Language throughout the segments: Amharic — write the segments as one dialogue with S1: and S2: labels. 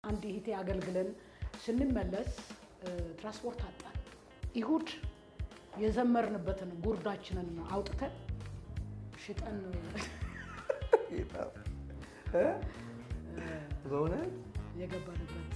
S1: አንድ እህቴ አገልግለን ስንመለስ ትራንስፖርት አጣን። ይሁድ የዘመርንበትን ጉርዳችንን አውጥተን ሽጠን
S2: በእውነት
S1: የገባንበት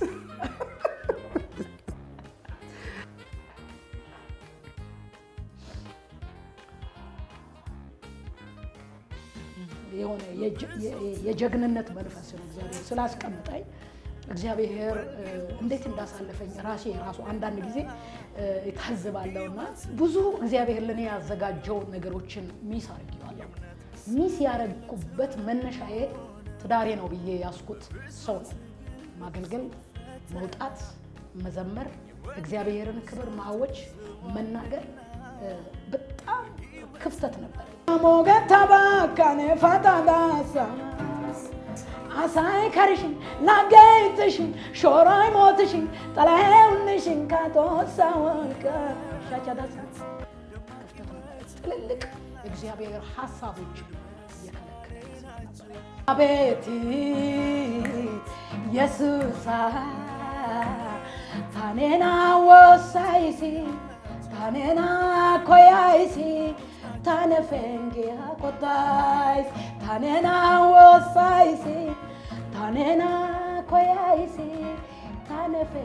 S1: የሆነ የጀግንነት መንፈስ ነው እግዚአብሔር ስላስቀምጠኝ እግዚአብሔር እንዴት እንዳሳለፈኝ ራሴ ራሱ አንዳንድ ጊዜ እታዝባለሁ እና ብዙ እግዚአብሔር ለእኔ ያዘጋጀው ነገሮችን ሚስ አድርጌዋለሁ። ሚስ ያደረግኩበት መነሻዬ ትዳሬ ነው ብዬ ያስኩት ሰው ነው። ማገልገል፣ መውጣት፣ መዘመር፣ እግዚአብሔርን ክብር ማወጅ፣ መናገር በጣም ክፍተት ነበር። ሞገታ ባካኔ ፈታዳሳ አሳይ ከርሽን ናገይትሽን ሾሮይ ሞትሽን ጠላሄውንሽን ካቶሳ ወልቀ ሻቻዳሳ ክፍተት ነበር። ትልልቅ እግዚአብሔር ሀሳቦች እየከለከለ አቤት ኢየሱሳ ታኔና ወሳይሲ ታኔና ኮያይሲ ታነ ፈንጌያ ቆታይስ ታኔና ወሳይሲ ታኔና ኮያይሲ ታነ ፈ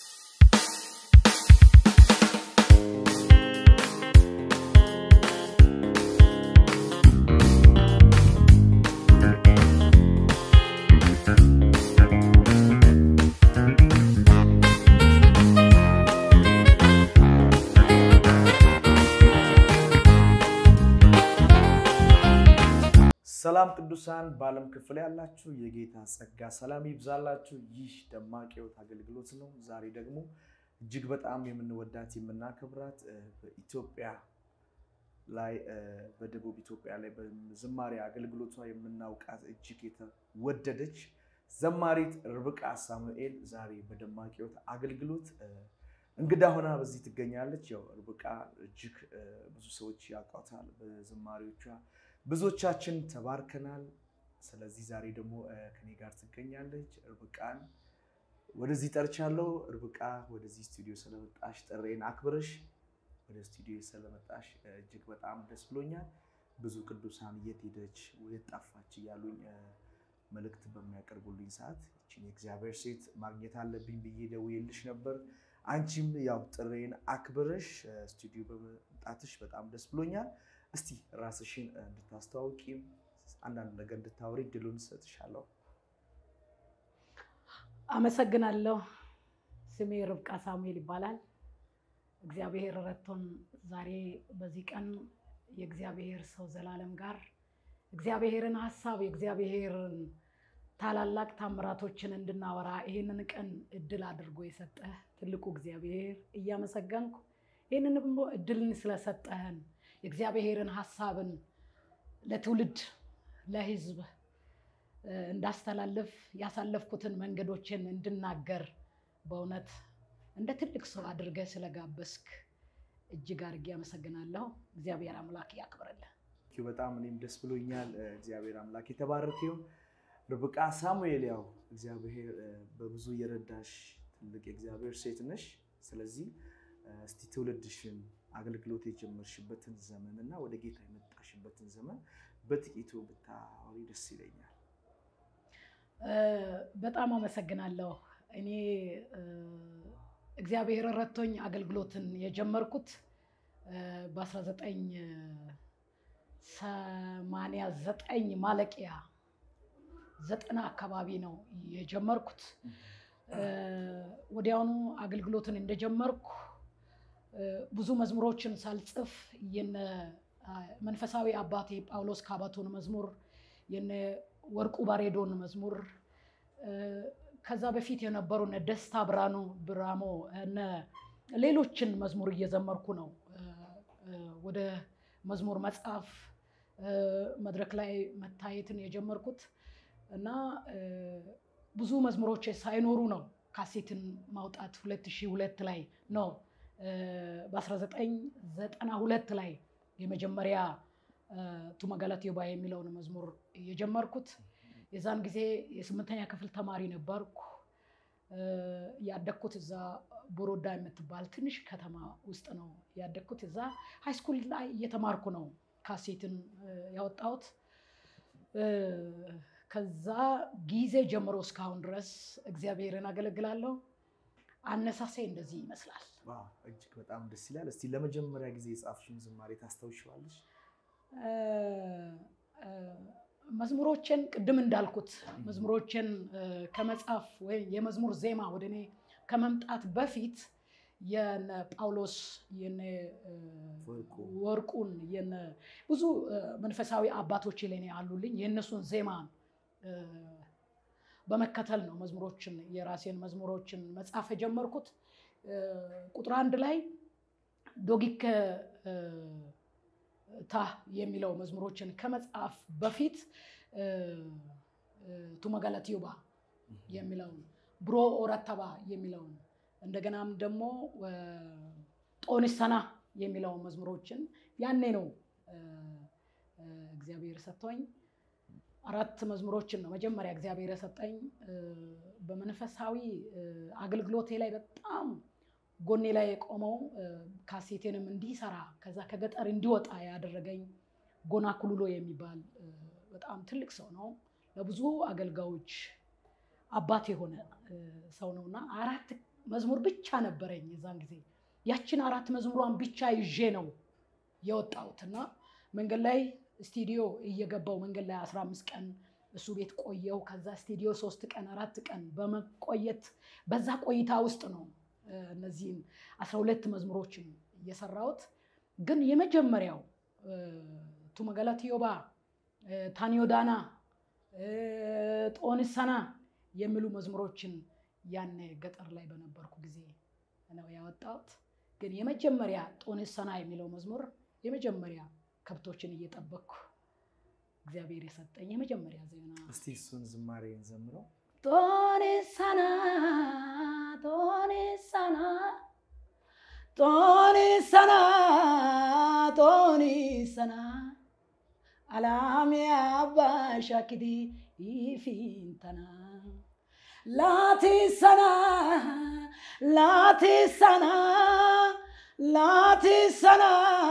S2: ሰላም ቅዱሳን በዓለም ክፍል ያላችሁ የጌታ ጸጋ ሰላም ይብዛላችሁ። ይህ ደማቅ ሕይወት አገልግሎት ነው። ዛሬ ደግሞ እጅግ በጣም የምንወዳት የምናከብራት በኢትዮጵያ ላይ በደቡብ ኢትዮጵያ ላይ በዝማሬ አገልግሎቷ የምናውቃት እጅግ የተወደደች ዘማሪት ርብቃ ሳሙኤል ዛሬ በደማቅ ሕይወት አገልግሎት እንግዳ ሆና በዚህ ትገኛለች። ያው ርብቃ እጅግ ብዙ ሰዎች ያውቋታል በዝማሬዎቿ ብዙዎቻችን ተባርከናል። ስለዚህ ዛሬ ደግሞ ከኔ ጋር ትገኛለች። ርብቃን ወደዚህ ጠርቻለሁ። ርብቃ ወደዚህ ስቱዲዮ ስለመጣሽ ጥሬን አክብረሽ ወደ ስቱዲዮ ስለመጣሽ እጅግ በጣም ደስ ብሎኛል። ብዙ ቅዱሳን የት ሄደች የት ጠፋች እያሉኝ መልእክት በሚያቀርቡልኝ ሰዓት ይችን የእግዚአብሔር ሴት ማግኘት አለብኝ ብዬ ደውዬልሽ ነበር። አንቺም ያው ጥሬን አክብረሽ ስቱዲዮ በመምጣትሽ በጣም ደስ ብሎኛል። እስቲ ራስሽን እንድታስተዋውቂም አንዳንድ ነገር እንድታወሪ ድሉን ሰጥሻለሁ።
S1: አመሰግናለሁ። ስሜ ርብቃ ሳሙኤል ይባላል። እግዚአብሔር ረድቶን ዛሬ በዚህ ቀን የእግዚአብሔር ሰው ዘላለም ጋር እግዚአብሔርን ሀሳብ የእግዚአብሔርን ታላላቅ ታምራቶችን እንድናወራ ይህንን ቀን እድል አድርጎ የሰጠ ትልቁ እግዚአብሔር እያመሰገንኩ ይህንን እድልን ስለሰጠህን የእግዚአብሔርን ሀሳብን ለትውልድ ለሕዝብ እንዳስተላልፍ ያሳለፍኩትን መንገዶችን እንድናገር በእውነት እንደ ትልቅ ሰው አድርገህ ስለጋበዝክ እጅግ አድርጌ አመሰግናለሁ። እግዚአብሔር አምላክ ያክብርልን።
S2: በጣም እኔም ደስ ብሎኛል። እግዚአብሔር አምላክ የተባረከ ይሁን። ርብቃ ሳሙኤል ያው እግዚአብሔር በብዙ የረዳሽ ትልቅ የእግዚአብሔር ሴት ነሽ። ስለዚህ እስቲ ትውልድሽን አገልግሎት የጀመርሽበትን ዘመን እና ወደ ጌታ የመጣሽበትን ዘመን በጥቂቱ ብታወሪ ደስ ይለኛል።
S1: በጣም አመሰግናለሁ። እኔ እግዚአብሔር ረድቶኝ አገልግሎትን የጀመርኩት በ1989 ማለቂያ ዘጠና አካባቢ ነው የጀመርኩት። ወዲያውኑ አገልግሎትን እንደጀመርኩ ብዙ መዝሙሮችን ሳልጽፍ የነ መንፈሳዊ አባቴ ጳውሎስ ካባቶን መዝሙር የነ ወርቁ ባሬዶን መዝሙር ከዛ በፊት የነበሩ እነ ደስታ ብራኑ ብራሞ እነ ሌሎችን መዝሙር እየዘመርኩ ነው ወደ መዝሙር መጽሐፍ መድረክ ላይ መታየትን የጀመርኩት እና ብዙ መዝሙሮች ሳይኖሩ ነው ካሴትን ማውጣት 2002 ላይ ነው በ1992 ላይ የመጀመሪያ ቱመገላት ዮባ የሚለውን መዝሙር የጀመርኩት። የዛን ጊዜ የስምንተኛ ክፍል ተማሪ ነበርኩ። ያደግኩት እዛ ቦሮዳ የምትባል ትንሽ ከተማ ውስጥ ነው ያደግኩት። እዛ ሃይስኩል ላይ እየተማርኩ ነው ካሴትን ያወጣሁት። ከዛ ጊዜ ጀምሮ እስካሁን ድረስ እግዚአብሔርን አገለግላለሁ። አነሳሴ እንደዚህ ይመስላል።
S2: እጅግ በጣም ደስ ይላል። እስቲ ለመጀመሪያ ጊዜ የጻፍሽውን ዝማሬ ታስታውሻለሽ?
S1: መዝሙሮችን ቅድም እንዳልኩት መዝሙሮችን ከመጻፍ ወይም የመዝሙር ዜማ ወደ እኔ ከመምጣት በፊት የነ ጳውሎስ የነ ወርቁን የነ ብዙ መንፈሳዊ አባቶች ለኔ አሉልኝ። የእነሱን ዜማ በመከተል ነው መዝሙሮችን የራሴን መዝሙሮችን መጻፍ የጀመርኩት። ቁጥር አንድ ላይ ዶጊከ ታ የሚለው መዝሙሮችን ከመጻፍ በፊት ቱመገለትዩባ የሚለውን ብሮ ኦረተባ የሚለውን እንደገናም ደግሞ ጦንሰና የሚለውን መዝሙሮችን ያኔ ነው እግዚአብሔር ሰጥቶኝ አራት መዝሙሮችን ነው መጀመሪያ እግዚአብሔር የሰጠኝ። በመንፈሳዊ አገልግሎቴ ላይ በጣም ጎኔ ላይ የቆመው ካሴቴንም እንዲሰራ ከዛ ከገጠር እንዲወጣ ያደረገኝ ጎና ኩሉሎ የሚባል በጣም ትልቅ ሰው ነው። ለብዙ አገልጋዮች አባት የሆነ ሰው ነው እና አራት መዝሙር ብቻ ነበረኝ የዛን ጊዜ። ያችን አራት መዝሙሯን ብቻ ይዤ ነው የወጣሁት እና መንገድ ላይ ስቱዲዮ እየገባው መንገድ ላይ 15 ቀን እሱ ቤት ቆየው። ከዛ ስቱዲዮ ሶስት ቀን አራት ቀን በመቆየት በዛ ቆይታ ውስጥ ነው እነዚህን 12 መዝሙሮችን እየሰራሁት። ግን የመጀመሪያው ቱመገለትዮባ፣ ታኒዮዳና፣ ጦንሰና የሚሉ መዝሙሮችን ያኔ ገጠር ላይ በነበርኩ ጊዜ ነው ያወጣሁት። ግን የመጀመሪያ ጦንሰና የሚለው መዝሙር የመጀመሪያ ከብቶችን እየጠበቅኩ እግዚአብሔር የሰጠኝ የመጀመሪያ ዜና።
S2: እስቲ እሱን ዝማሬ እንዘምረው።
S1: ጦንሰና ጦንሰና ጦንሰና ጦንሰና አላሚ አባሻኪዲ ይፊንተና ላቲሰና ላቲሰና ላቲሰና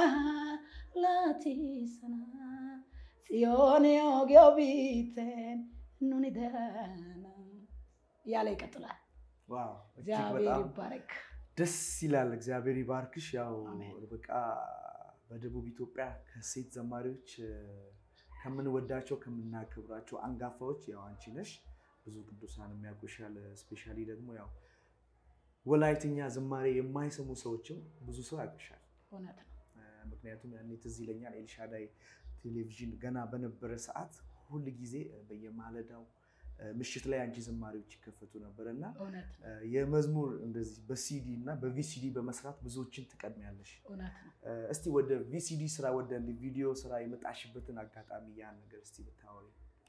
S1: ላቲሰና ጽዮን ዮጊዮ ቢቴን ኑኒ ደህና እያለ ይቀጥላል።
S2: ዋው እጅግ
S1: እግዚአብሔር
S2: በጣም
S1: ይባረክ።
S2: ደስ ይላል። እግዚአብሔር ይባርክሽ። ያው
S1: አሜን።
S2: በቃ በደቡብ ኢትዮጵያ ከሴት ዘማሪዎች እ፣ ከምንወዳቸው ከምናከብራቸው አንጋፋዎች ያው አንቺ ነሽ። ብዙ ቅዱሳን የሚያውቁሻል። ስፔሻሊ ደግሞ ያው ወላይትኛ ዝማሬ የማይሰሙ ሰዎችም ብዙ ሰው ያውቁሻል።
S1: እውነት ነው።
S2: እ፣ ምክንያቱም ያኔ ትዝ ይለኛል ኤልሻዳይ ቴሌቪዥን ገና በነበረ ሰዓት ሁል ጊዜ በየማለዳው እ፣ ምሽት ላይ አንቺ ዝማሬዎች ይከፈቱ ነበር እና
S1: እውነት ነው።
S2: የመዝሙር እንደዚህ በሲዲ እና በቪሲዲ በመስራት ብዙዎችን ትቀድሚያለሽ።
S1: እውነት ነው።
S2: እ፣ እስቲ ወደ ቪሲዲ ስራ ወደ ቪዲዮ ስራ የመጣሽበትን አጋጣሚ ያን ነገር እስቲ ብታወሪ።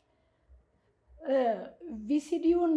S1: ቪሲዲውን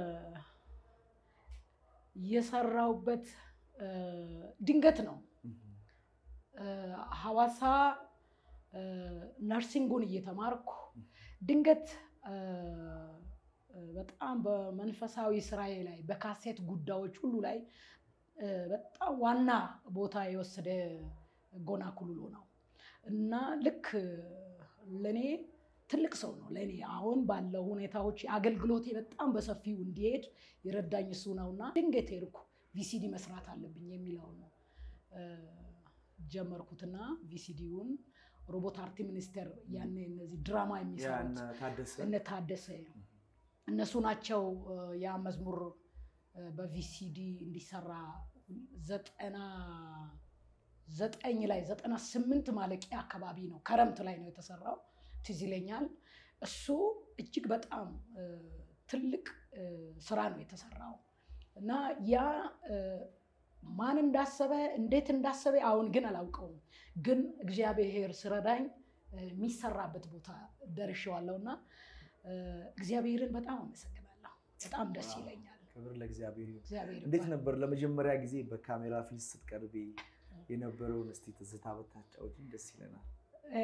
S1: የሰራውበት እ፣ ድንገት ነው። እ፣ ሐዋሳ እ፣ ነርሲንጉን እየተማርኩ ድንገት እ፣ እ፣ በጣም በመንፈሳዊ ስራዬ ላይ በካሴት ጉዳዮች ሁሉ ላይ እ፣ በጣም ዋና ቦታ የወሰደ ጎና ኩሉሎ ነው እና ልክ ለእኔ ትልቅ ሰው ነው። ለእኔ አሁን ባለው ሁኔታዎች አገልግሎቴ በጣም በሰፊው እንዲሄድ የረዳኝ እሱ ነው እና ድንገት ሄድኩ ቪሲዲ መስራት አለብኝ የሚለው ነው እ፣ ጀመርኩትና ቪሲዲውን ሮቦት አርቲ ሚኒስቴር ያኔ እነዚህ ድራማ የሚሰሩት
S2: ያን ታደሰ
S1: እነ ታደሰ እነሱ ናቸው እ፣ ያ መዝሙር እ፣ በቪሲዲ እንዲሰራ ዘጠና ዘጠኝ ላይ ዘጠና ስምንት ማለቂያ አካባቢ ነው ከረምት ላይ ነው የተሰራው ትዝ ይለኛል። እሱ እጅግ በጣም እ፣ ትልቅ እ፣ ስራ ነው የተሰራው እና ያ እ፣ ማን እንዳሰበ እንዴት እንዳሰበ አሁን ግን አላውቀውም። ግን እግዚአብሔር ስረዳኝ እ፣ የሚሰራበት ቦታ ደርሼዋለሁ እና እ፣ እግዚአብሔርን በጣም አመሰግናለሁ። በጣም ደስ
S2: ዋው።
S1: ይለኛል።
S2: ክብር ለእግዚአብሔር ይሁን።
S1: እግዚአብሔር
S2: እንዴት
S1: ይባርክ።
S2: ነበር ለመጀመሪያ ጊዜ በካሜራ ፊት ስትቀርቢ የነበረውን እስቲ ትዝታ ብታጫውጂን ደስ ይለናል።
S1: እ፣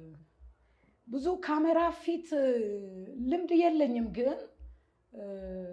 S1: ብዙ ካሜራ ፊት እ፣ ልምድ የለኝም፣ ግን እ፣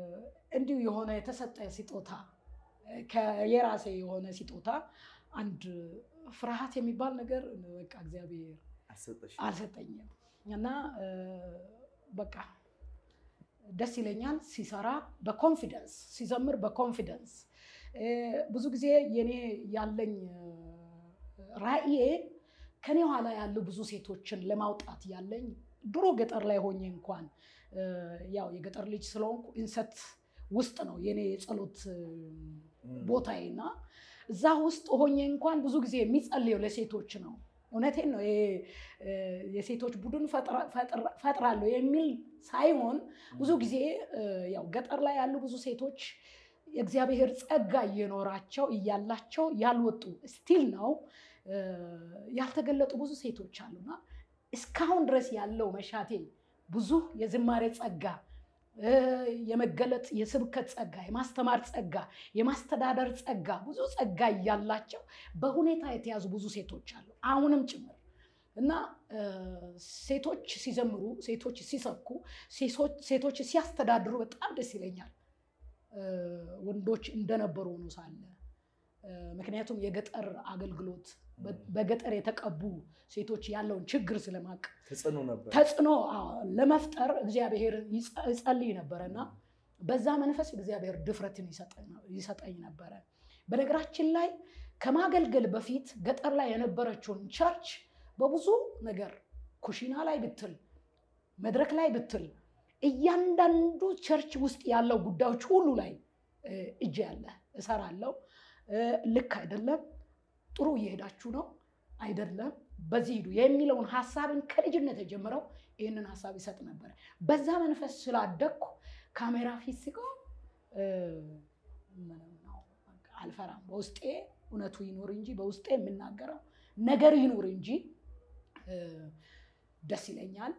S1: እንዲሁ የሆነ የተሰጠ ስጦታ የራሴ የሆነ ስጦታ አንድ ፍርሃት የሚባል ነገር በቃ እግዚአብሔር አልሰጠኝም እና በቃ ደስ ይለኛል ሲሰራ በኮንፊደንስ ሲዘምር በኮንፊደንስ ብዙ ጊዜ የኔ ያለኝ ራዕዬ ከኔ ኋላ ያሉ ብዙ ሴቶችን ለማውጣት ያለኝ ድሮ ገጠር ላይ ሆኜ እንኳን ያው የገጠር ልጅ ስለሆንኩ እንሰት ውስጥ ነው የኔ የጸሎት ቦታዬ እና እዛ ውስጥ ሆኜ እንኳን ብዙ ጊዜ የሚጸልየው ለሴቶች ነው። እውነቴን ነው። የሴቶች ቡድን ፈጥራለሁ የሚል ሳይሆን ብዙ ጊዜ ያው ገጠር ላይ ያሉ ብዙ ሴቶች የእግዚአብሔር ጸጋ እየኖራቸው እያላቸው ያልወጡ ስቲል ነው ያልተገለጡ ብዙ ሴቶች አሉና እስካሁን ድረስ ያለው መሻቴ ብዙ የዝማሬ ጸጋ የመገለጥ የስብከት ጸጋ፣ የማስተማር ጸጋ፣ የማስተዳደር ጸጋ ብዙ ጸጋ እያላቸው በሁኔታ የተያዙ ብዙ ሴቶች አሉ አሁንም ጭምር እና ሴቶች ሲዘምሩ፣ ሴቶች ሲሰብኩ፣ ሴቶች ሲያስተዳድሩ በጣም ደስ ይለኛል። ወንዶች እንደነበሩ ሆኖ ሳለ ምክንያቱም የገጠር አገልግሎት በገጠር የተቀቡ ሴቶች ያለውን ችግር ስለማቅ ተጽዕኖ ለመፍጠር እግዚአብሔር ይጸልይ ነበረ እና በዛ መንፈስ እግዚአብሔር ድፍረትን ይሰጠኝ ነበረ። በነገራችን ላይ ከማገልገል በፊት ገጠር ላይ የነበረችውን ቸርች በብዙ ነገር ኩሽና ላይ ብትል፣ መድረክ ላይ ብትል፣ እያንዳንዱ ቸርች ውስጥ ያለው ጉዳዮች ሁሉ ላይ እጅ ያለ እሰራለሁ። ልክ አይደለም፣ ጥሩ እየሄዳችሁ ነው አይደለም፣ በዚህ ሂዱ የሚለውን ሀሳብን ከልጅነት የጀምረው ይህንን ሀሳብ ይሰጥ ነበር። በዛ መንፈስ ስላደግኩ ካሜራ ፊት ሲቆም አልፈራም። በውስጤ እውነቱ ይኑር እንጂ በውስጤ የምናገረው ነገር ይኑር እንጂ ደስ ይለኛል።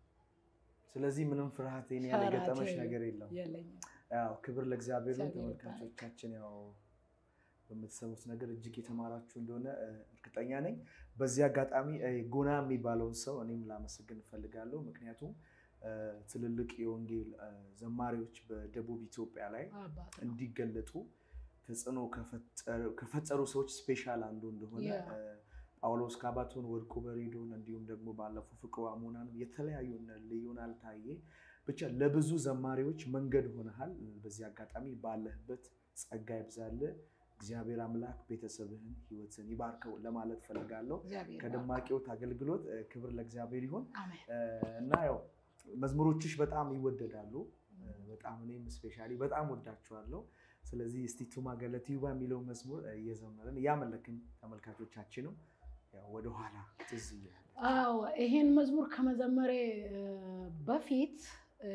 S2: ስለዚህ ምንም ፍርሃት ያለ ገጠመሽ ነገር የለም።
S1: የለኝም።
S2: ያው ክብር ለእግዚአብሔር ነው።
S1: እግዚአብሔር
S2: ተመልካቾቻችን ያው በምትሰሙት ነገር እጅግ የተማራችሁ እንደሆነ እርግጠኛ ነኝ። በዚህ አጋጣሚ ጎና የሚባለውን ሰው እኔም ላመሰግን እፈልጋለሁ። ምክንያቱም ትልልቅ የወንጌል ዘማሪዎች በደቡብ ኢትዮጵያ ላይ
S1: አባት ነው።
S2: እንዲገለጡ ተጽዕኖ ከፈጠሩ ሰዎች ስፔሻል አንዱ እንደሆነ
S1: ያ።
S2: ጳውሎስ ካባቶን፣ ወርቁ በሬዶን እንዲሁም ደግሞ ባለፈው ፍቅሩ አሞናን የተለያዩ እነ ልዩናል ታዬ ብቻ ለብዙ ዘማሪዎች መንገድ ሆነሃል። በዚህ አጋጣሚ ባለህበት ጸጋ ይብዛልህ። እግዚአብሔር አምላክ ቤተሰብህን ህይወትን ይባርከው ለማለት ፈልጋለሁ።
S1: እግዚአብሔር ይባርክ።
S2: ከደማቂዎት አገልግሎት እ፣ ክብር ለእግዚአብሔር ይሁን
S1: አሜን።
S2: እ፣ እና ያው መዝሙሮችሽ በጣም ይወደዳሉ። እ፣ በጣም እኔም ስፔሻሊ በጣም ወዳችኋለሁ። ስለዚህ እስቲ ቱማ ገለትዩባ የሚለው መዝሙር እ፣ እየዘመርን እያመለክን ተመልካቾቻችንም ያው ወደኋላ ትዝ እያለ
S1: አዎ ይሄን መዝሙር ከመዘመሬ እ፣ በፊት እ፣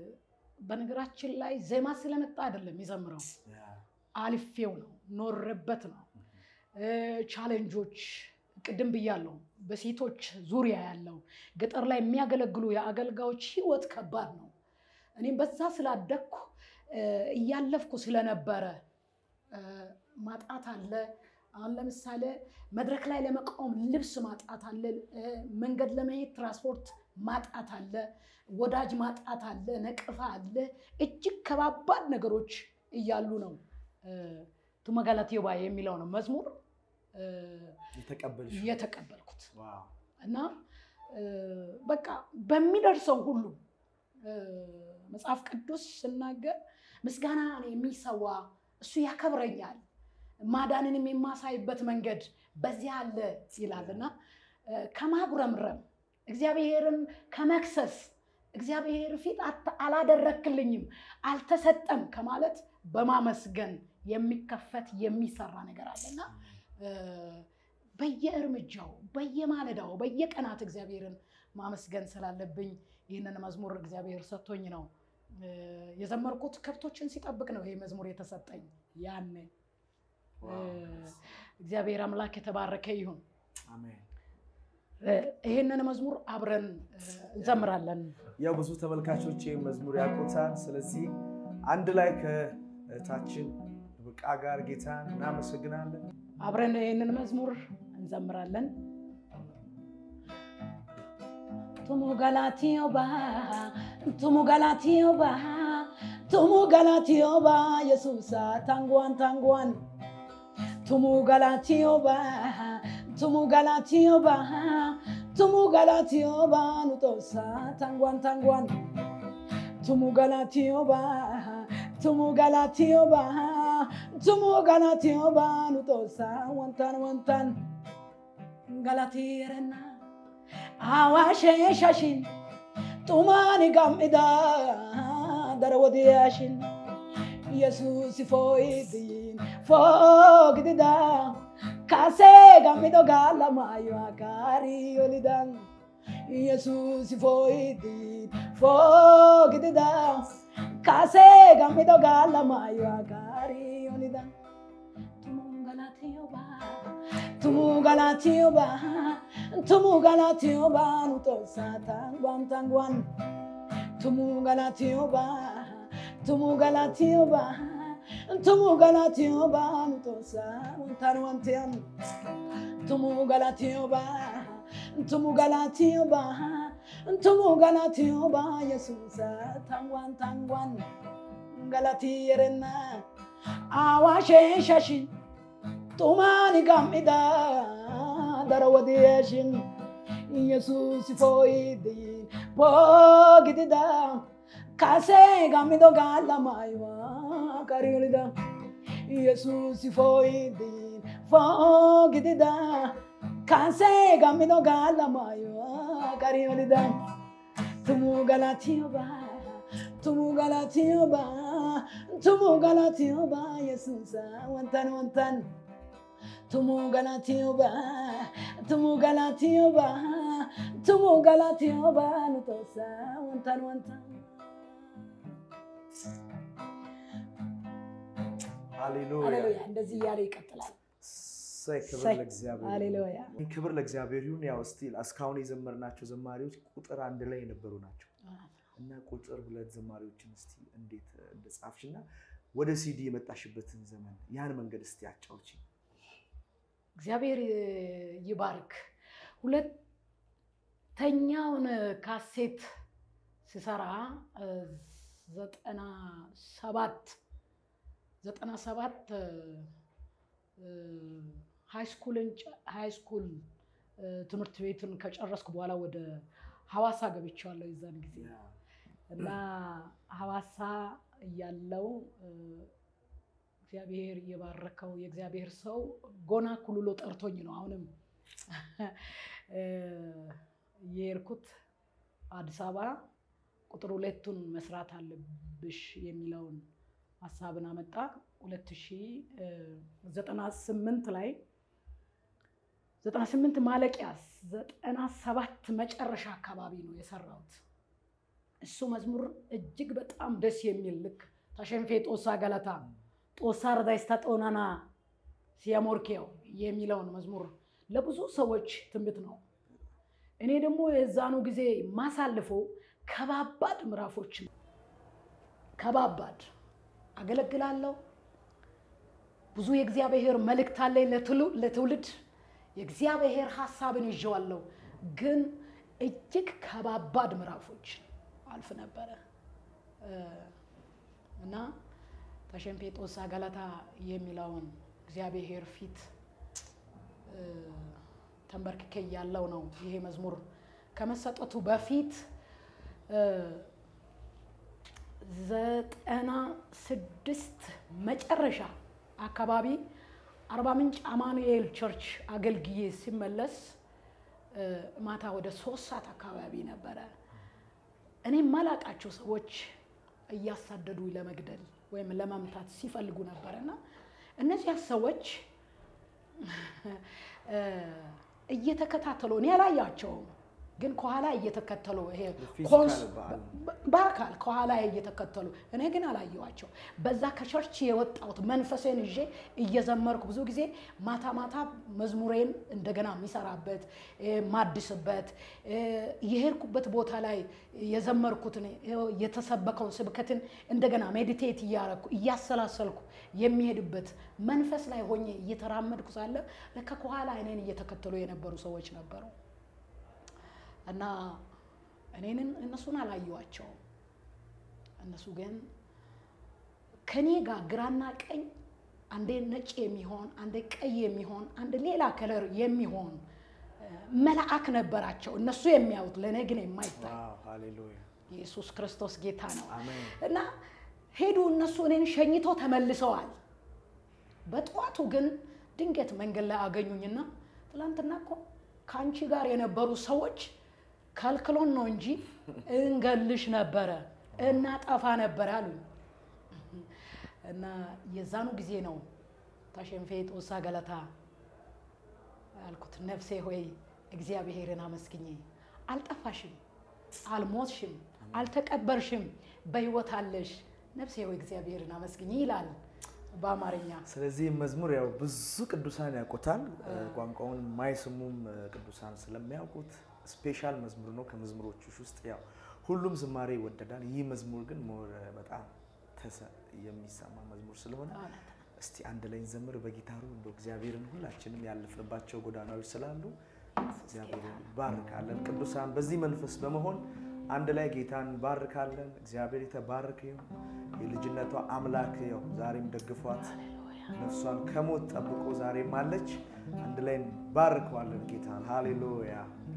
S1: በነገራችን ላይ ዜማ ስለመጣ አይደለም የዘምረው አልፌው ነው ኖርበት ነው። እ፣ ቻሌንጆች ቅድም ብያለሁ። በሴቶች ዙሪያ ያለው ገጠር ላይ የሚያገለግሉ የአገልጋዮች ህይወት ከባድ ነው። እኔም በዛ ስላደግኩ እ፣ እያለፍኩ ስለነበረ እ፣ ማጣት አለ። አሁን ለምሳሌ መድረክ ላይ ለመቆም ልብስ ማጣት አለ። እ፣ መንገድ ለመሄድ ትራንስፖርት ማጣት አለ። ወዳጅ ማጣት አለ። ነቅፋ አለ። እጅግ ከባባድ ነገሮች እያሉ ነው እ፣ ቱማ ገለትዩባ የሚለው ነው መዝሙር እ፣
S2: የተቀበልሽ
S1: የተቀበልኩት
S2: ዋው
S1: እና እ፣ በቃ በሚደርሰው ሁሉ እ፣ መጽሐፍ ቅዱስ ስናገር ምስጋና የሚሰዋ እሱ ያከብረኛል፣ ማዳንንም የማሳይበት መንገድ በዚያ አለ ይላል እና እ፣ ከማጉረምረም እግዚአብሔርን ከመክሰስ እግዚአብሔር ፊት አት- አላደረክልኝም አልተሰጠም ከማለት በማመስገን የሚከፈት የሚሰራ ነገር አለና እ፣ በየእርምጃው በየማለዳው በየቀናት እግዚአብሔርን ማመስገን ስላለብኝ ይህንን መዝሙር እግዚአብሔር ሰጥቶኝ ነው እ፣ የዘመርኩት። ከብቶችን ሲጠብቅ ነው ይሄ መዝሙር የተሰጠኝ ያኔ።
S2: ዋው።
S1: እግዚአብሔር አምላክ የተባረከ ይሁን።
S2: አሜን።
S1: እ፣ ይህንን መዝሙር አብረን እ፣ እንዘምራለን።
S2: ያው ብዙ ተመልካቾች ይህን መዝሙር ያውቁታል። ስለዚህ አንድ ላይ ከእህታችን ብቃ ጋር ጌታን እናመሰግናለን።
S1: አብረን ይህንን መዝሙር እንዘምራለን። ቱሙ ገላቲዮባ ቱሙ ገላቲዮባ tumu galatiyoba yesuusa tangwan tangwan tumu galatiyoba tumu galatiyoba tumu galatiyoba nutosa tangwan tangwan tumu galatiyoba tumu galatiyoba tumu galatiyoba nutosa wantan wantan galatiyerenna awashe shashin tumani gamida dara wodiyashin yesusi foidin fogdida kase gamido gala mayo akari olidan yesusi foidin fogdida kase gamido gala mayo akari olidan tumungalatiyoba tumugalatiyoba tumugalatiyoba nutosa tangwan tangwan tumugalatiyoba tumugalatiyoba tumugalatiyoba nutosa wantan wantian tumugalatiyoba tumugalatiyoba tumugalatiyoba yesusa tangwan tangwan galatiyerenna awashe shashin tumani gamida dara wadiyashin yesusi foidin pogidida kase gamido gala maywa kariolida yesusi foidin fogidida kase gamido gala maywa kariolida tumu galatiyoba tumu galatiyoba tumu galatiyoba yesusa wantan wantan tumu galatiyoba tumu galatiyoba tumu galatiyoba nutosa wantan wantan
S2: ሃሌሉያ
S1: ሃሌሉያ እንደዚህ እያለ ይቀጥላል
S2: እሰይ ክብር
S1: እሰይ፣
S2: ለእግዚአብሔር
S1: ሃሌሉያ
S2: ይሁን። ክብር ለእግዚአብሔር ይሁን። ያው ስቲል እስካሁን የዘመርናቸው ዘማሪዎች ቁጥር አንድ ላይ የነበሩ ናቸው እና ቁጥር ሁለት ዘማሪዎችን እስቲ እንዴት እንደጻፍሽ እና ወደ ሲዲ የመጣሽበትን ዘመን ያን መንገድ እስቲ አጫውቺ።
S1: እግዚአብሔር ይባርክ። ሁለተኛውን ካሴት ስሰራ እ፣ ዘጠና ሰባት ዘጠና ሰባት ሃይስኩልን ሃይስኩል ትምህርት ቤትን ከጨረስኩ በኋላ ወደ ሐዋሳ ገብቻለሁ የዛን ጊዜ እና ሐዋሳ እያለው እ፣ እግዚአብሔር የባረከው የእግዚአብሔር ሰው ጎና ኩልሎ ጠርቶኝ ነው። አሁንም እ፣ የሄድኩት አዲስ አበባ ቁጥር ሁለቱን መስራት አለብሽ የሚለውን ሀሳብን አመጣ። ሁለት ሺህ ዘጠና ስምንት ላይ ዘጠና ስምንት ማለቂያ ዘጠና ሰባት መጨረሻ አካባቢ ነው የሰራሁት። እሱ መዝሙር እጅግ በጣም ደስ የሚል ልክ ተሸንፌ ጦሳ ገለታ ጦሳ ረዳይስታ ጦናና ሲያሞርኬው የሚለውን መዝሙር ለብዙ ሰዎች ትንቢት ነው። እኔ ደግሞ የዛኑ ጊዜ ማሳልፈው ከባባድ ምዕራፎች ነው። ከባባድ አገለግላለሁ። ብዙ የእግዚአብሔር መልእክት አለኝ ለትሉ- ለትውልድ የእግዚአብሔር ሀሳብን ይዤዋለሁ። ግን እጅግ ከባባድ ምዕራፎች አልፍ ነበረ እ፣ እና ተሸንፔ ጦሳ ገለታ የሚለውን እግዚአብሔር ፊት እ፣ ተንበርክኬ ያለው ነው። ይሄ መዝሙር ከመሰጠቱ በፊት እ፣ ዘጠና ስድስት መጨረሻ አካባቢ አርባ ምንጭ አማኑኤል ቸርች አገልግዬ ሲመለስ እ፣ ማታ ወደ ሶስት ሰዓት አካባቢ ነበረ። እኔ ማላቃቸው ሰዎች እያሳደዱ ለመግደል ወይም ለመምታት ሲፈልጉ ነበረ እና እነዚያ ሰዎች እ፣ እየተከታተሉ እኔ አላያቸውም፣ ግን ከኋላ እየተከተሉ ይሄ
S2: ፊዚካል
S1: ኮንስ-
S2: በዓል
S1: በ- በአካል ከኋላ እየተከተሉ እኔ ግን አላየዋቸው። በዛ ከቸርች የወጣሁት መንፈሴን ይዤ እየዘመርኩ ብዙ ጊዜ ማታ ማታ መዝሙሬን እንደገና የሚሰራበት እ፣ ማድስበት እ፣ የሄድኩበት ቦታ ላይ የዘመርኩትን ይኸው የተሰበከውን ስብከትን እንደገና ሜዲቴት እያረኩ እያሰላሰልኩ የሚሄድበት መንፈስ ላይ ሆኜ እየተራመድኩ ሳለ ለካ ከኋላ እኔን እየተከተሉ የነበሩ ሰዎች ነበሩ እና እኔንን እነሱን አላየዋቸውም። እነሱ ግን ከኔ ጋር ግራና ቀኝ አንዴ ነጭ የሚሆን አንዴ ቀይ የሚሆን አንድ ሌላ ከለር የሚሆን መልአክ ነበራቸው። እነሱ የሚያዩት ለእኔ ግን የማይታይ
S2: ዋው ሃሌሉያ
S1: ኢየሱስ ክርስቶስ ጌታ ነው።
S2: አሜን
S1: እና ሄዱ። እነሱ እኔን ሸኝቶ ተመልሰዋል። በጠዋቱ ግን ድንገት መንገድ ላይ አገኙኝና ትላንትና እኮ ከአንቺ ጋር የነበሩ ሰዎች ከልክሎን ነው እንጂ እንገልሽ ነበረ እናጠፋ ነበረ አሉኝ። እና የዛኑ ጊዜ ነው ታሸንፌ ጦሳ ገለታ ያልኩት። ነፍሴ ሆይ እግዚአብሔርን አመስግኜ አልጠፋሽም፣ አልሞትሽም፣ አልተቀበርሽም፣ በሕይወት አለሽ። ነፍሴ ሆይ እግዚአብሔርን አመስግኜ ይላል በአማርኛ።
S2: ስለዚህ መዝሙር ያው ብዙ ቅዱሳን ያውቁታል። ቋንቋውን ማይስሙም ቅዱሳን ስለሚያውቁት ስፔሻል መዝሙር ነው። ከመዝሙሮች ውስጥ ያው ሁሉም ዝማሬ ይወደዳል። ይህ መዝሙር ግን ሞር በጣም ተሰ የሚሰማ መዝሙር ስለሆነ እስቲ አንድ ላይ እንዘምር በጊታሩ እንደ እግዚአብሔርን ሁላችንም ያለፍንባቸው ጎዳናዎች ስላሉ እግዚአብሔርን ባርካለን። ቅዱሳን በዚህ መንፈስ በመሆን አንድ ላይ ጌታን ባርካለን። እግዚአብሔር የተባረከ ይሁን። የልጅነቷ አምላክ ያው ዛሬም ደግፏት ነፍሷን ከሞት ጠብቆ ዛሬም አለች። አንድ ላይ ባርከዋለን ጌታን። ሃሌሉያ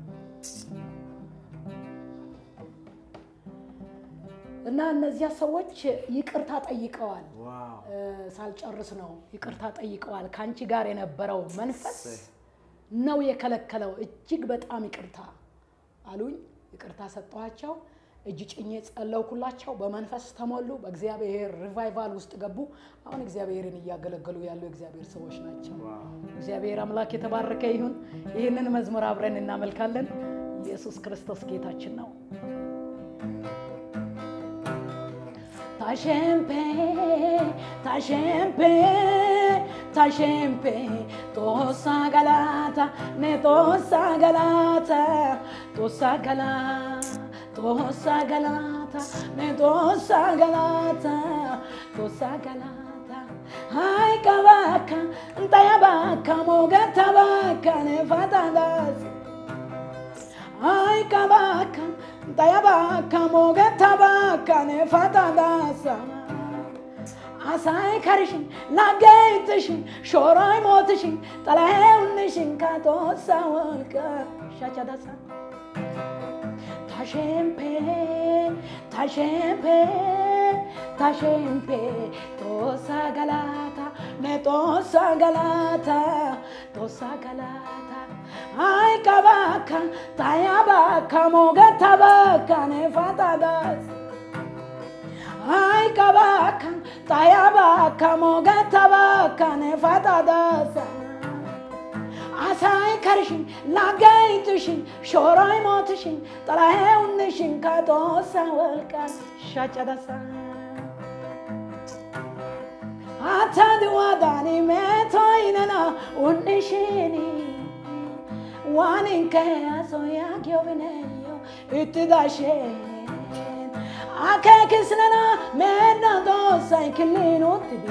S1: እና እነዚያ ሰዎች ይቅርታ ጠይቀዋል።
S2: ዋው
S1: ሳልጨርስ ነው ይቅርታ ጠይቀዋል። ከአንቺ ጋር የነበረው መንፈስ ነው የከለከለው። እጅግ በጣም ይቅርታ አሉኝ። ይቅርታ ሰጠኋቸው። እጅ ጭኜ ጸለውኩላቸው። በመንፈስ ተሞሉ። በእግዚአብሔር ሪቫይቫል ውስጥ ገቡ። አሁን እግዚአብሔርን እያገለገሉ ያሉ የእግዚአብሔር ሰዎች ናቸው።
S2: ዋው
S1: እግዚአብሔር አምላክ የተባረከ ይሁን። ይህንን መዝሙር አብረን እናመልካለን። ኢየሱስ ክርስቶስ ጌታችን ነው። ታሸምፔ ታሸምፔ ታሸምፔ ጦሳ ገላታ ኔ ጦሳ ገላታ ጦሳ ገላ ጦሳ ገላታ ኔ ጦሳ ገላታ ጦሳ ገላታ ሃይ ቀባካ እንጣያ ባካ ሞገታ ባካ ኔ ፋታዳስ Ay kabaka, taya baka moge tabaka ne fata dasa. Asay karışın, lagaytışın, şoray motışın, talayevnişin kato savalka, şaça dasa. Taşempe, taşempe, taşempe, tosa galata, ne tosa galata, tosa galata. Ay kabaka, taya baka, moga tabaka, ne fatadas. Ay kabaka, taya baka, moga tabaka, ne fatadas. አሳይ ከርሽን ላጋይትሽን ሾሮይ ሞትሽን ጥላሄውንሽን ከጦሳ ወልቃ ሻጨደሳ አታድዋዳኒ ሜቶይነና ውንሽኒ ዋኒንከ አሶያጊዮብነዮ እትዳሼን አከክስነና ሜና ጦሳይ ክሊኑትቢ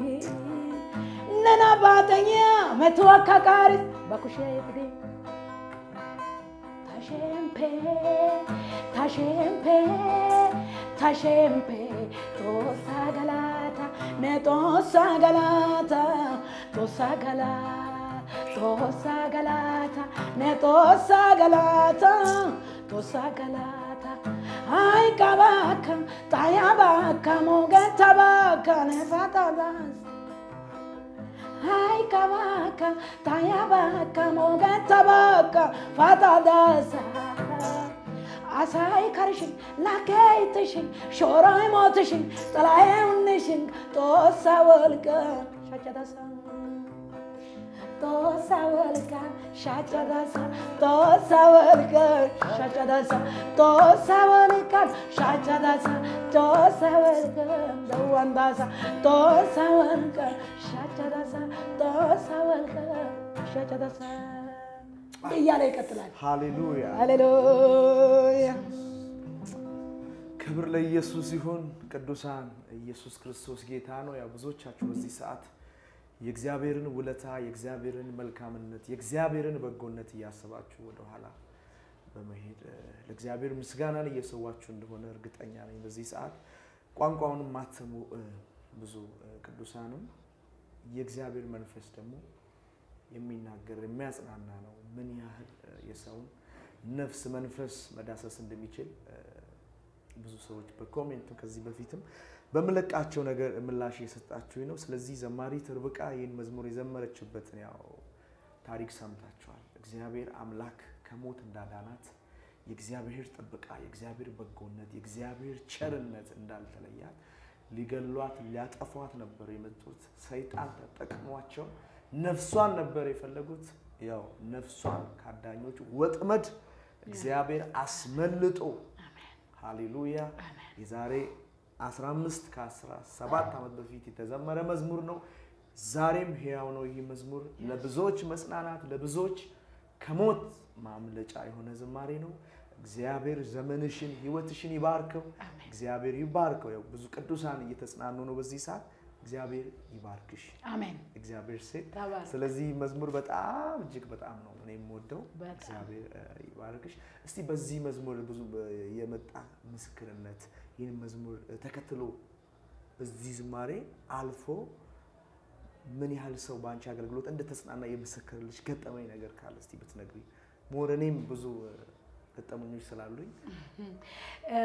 S1: ነና ባተኛ መትወካ ቃሪስ በኩሼ ፍዴ ታሸምፔ ታሸምፔ ታሸምፔ ጦሳ ገላታ ነ ጦሳ ገላታ ጦሳ ገላ ጦሳ ገላታ ነ ጦሳ ገላታ ጦሳ ገላታ አይ ቀባካ ጣያ ባካ ሞገታ ባካ ነፋታዳስ Ay kabaka, taya baka, mogata baka, fata dasa. Asay karışın, lakaytışın, şoray motışın, talayevnişin, tosa vılka, şaçadasa. Tosa vılka, şaçadasa, tosa vılka, şaçadasa, tosa vılka, şaçadasa, tosa vılka, dawandasa, tosa vılka, şaçadasa, tosa vılka, şaçadasa. እያለ ይቀጥላል።
S2: ሃሌሉያ
S1: ሃሌሉያ
S2: ክብር ለኢየሱስ ይሁን። ቅዱሳን ኢየሱስ ክርስቶስ ጌታ ነው። ያው ብዙዎቻችሁ በዚህ ሰዓት የእግዚአብሔርን ውለታ፣ የእግዚአብሔርን መልካምነት፣ የእግዚአብሔርን በጎነት እያሰባችሁ ወደኋላ በመሄድ እ፣ ለእግዚአብሔር ምስጋናን እየሰዋችሁ እንደሆነ እርግጠኛ ነኝ። በዚህ ሰዓት ቋንቋውን ማትሰሙ እ፣ ብዙ ቅዱሳንም የእግዚአብሔር መንፈስ ደግሞ የሚናገር የሚያጽናና ነው። ምን ያህል የሰውን ነፍስ መንፈስ መዳሰስ እንደሚችል ብዙ ሰዎች በኮሜንት ከዚህ በፊትም በምለቃቸው ነገር ምላሽ የሰጣችሁኝ ነው። ስለዚህ ዘማሪት ርብቃ ይህን መዝሙር የዘመረችበትን ያው ታሪክ ሰምታችኋል። እግዚአብሔር አምላክ ከሞት እንዳዳናት የእግዚአብሔር ጥበቃ፣ የእግዚአብሔር በጎነት፣ የእግዚአብሔር ቸርነት እንዳልተለያት ሊገሏት ሊያጠፏት ነበር የመጡት። ሰይጣን ተጠቅሟቸው ነፍሷን ነበር የፈለጉት። ያው ነፍሷን ከአዳኞች ወጥመድ እግዚአብሔር አስመልጦ ሃሌሉያ የዛሬ 15 ከ17 ዓመት በፊት የተዘመረ መዝሙር ነው። ዛሬም ሕያው ነው ይህ መዝሙር። ለብዙዎች መጽናናት፣ ለብዙዎች ከሞት ማምለጫ የሆነ ዝማሬ ነው። እግዚአብሔር ዘመንሽን ህይወትሽን ይባርከው። እግዚአብሔር ይባርከው። ያው ብዙ ቅዱሳን እየተጽናኑ ነው በዚህ ሰዓት። እግዚአብሔር ይባርክሽ።
S1: አሜን።
S2: እግዚአብሔር ሴት
S1: ተባረክ።
S2: ስለዚህ መዝሙር በጣም እጅግ በጣም ነው እኔ የምወደው።
S1: በጣም።
S2: እግዚአብሔር እ፣ ይባርክሽ። እስቲ በዚህ መዝሙር ብዙ እ፣ የመጣ ምስክርነት ይህን መዝሙር እ፣ ተከትሎ በዚህ ዝማሬ አልፎ ምን ያህል ሰው በአንቺ አገልግሎት እንደተጽናና የመሰከርልሽ ገጠመኝ ነገር ካለ እስቲ ብትነግሪ። ሞር እኔም ብዙ እ፣ ገጠመኞች ስላሉኝ
S1: እ፣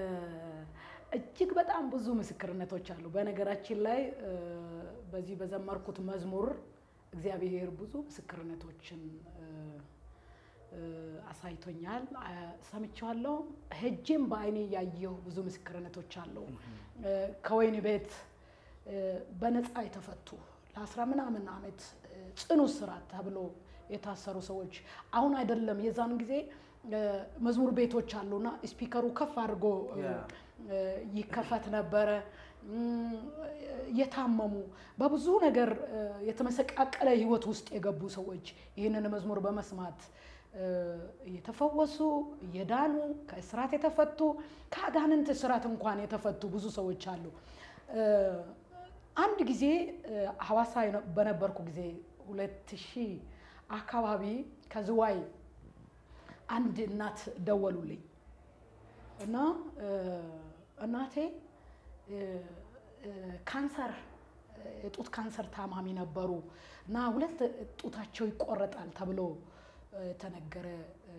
S1: እጅግ በጣም ብዙ ምስክርነቶች አሉ። በነገራችን ላይ እ፣ በዚህ በዘመርኩት መዝሙር እግዚአብሔር ብዙ ምስክርነቶችን እ፣ እ፣ አሳይቶኛል፣ አ- ሰምቼዋለሁ። ሄጄም በአይኔ ያየሁ ብዙ ምስክርነቶች አሉ። እ፣ ከወህኒ ቤት እ፣ በነፃ የተፈቱ ለአስራ ምናምን ዓመት እ፣ ጽኑ እስራት ተብሎ የታሰሩ ሰዎች አሁን አይደለም የዛን ጊዜ እ፣ መዝሙር ቤቶች አሉና ስፒከሩ ከፍ አድርጎ እ፣
S2: ያ።
S1: እ፣ ይከፈት ነበረ። እም፣ የታመሙ በብዙ ነገር እ፣ የተመሰቃቀለ ሕይወት ውስጥ የገቡ ሰዎች ይህንን መዝሙር በመስማት እ፣ የተፈወሱ የዳኑ ከእስራት የተፈቱ ከአጋንንት እስራት እንኳን የተፈቱ ብዙ ሰዎች አሉ። እ፣ አንድ ጊዜ እ፣ ሐዋሳ የነ- በነበርኩ ጊዜ ሁለት ሺህ አካባቢ ከዝዋይ አንድ እናት ደወሉልኝ እና እ፣ እናቴ እ፣ እ፣ ካንሰር እ፣ የጡት ካንሰር ታማሚ ነበሩ እና ሁለት ጡታቸው ይቆረጣል ተብሎ እ፣ የተነገረ እ፣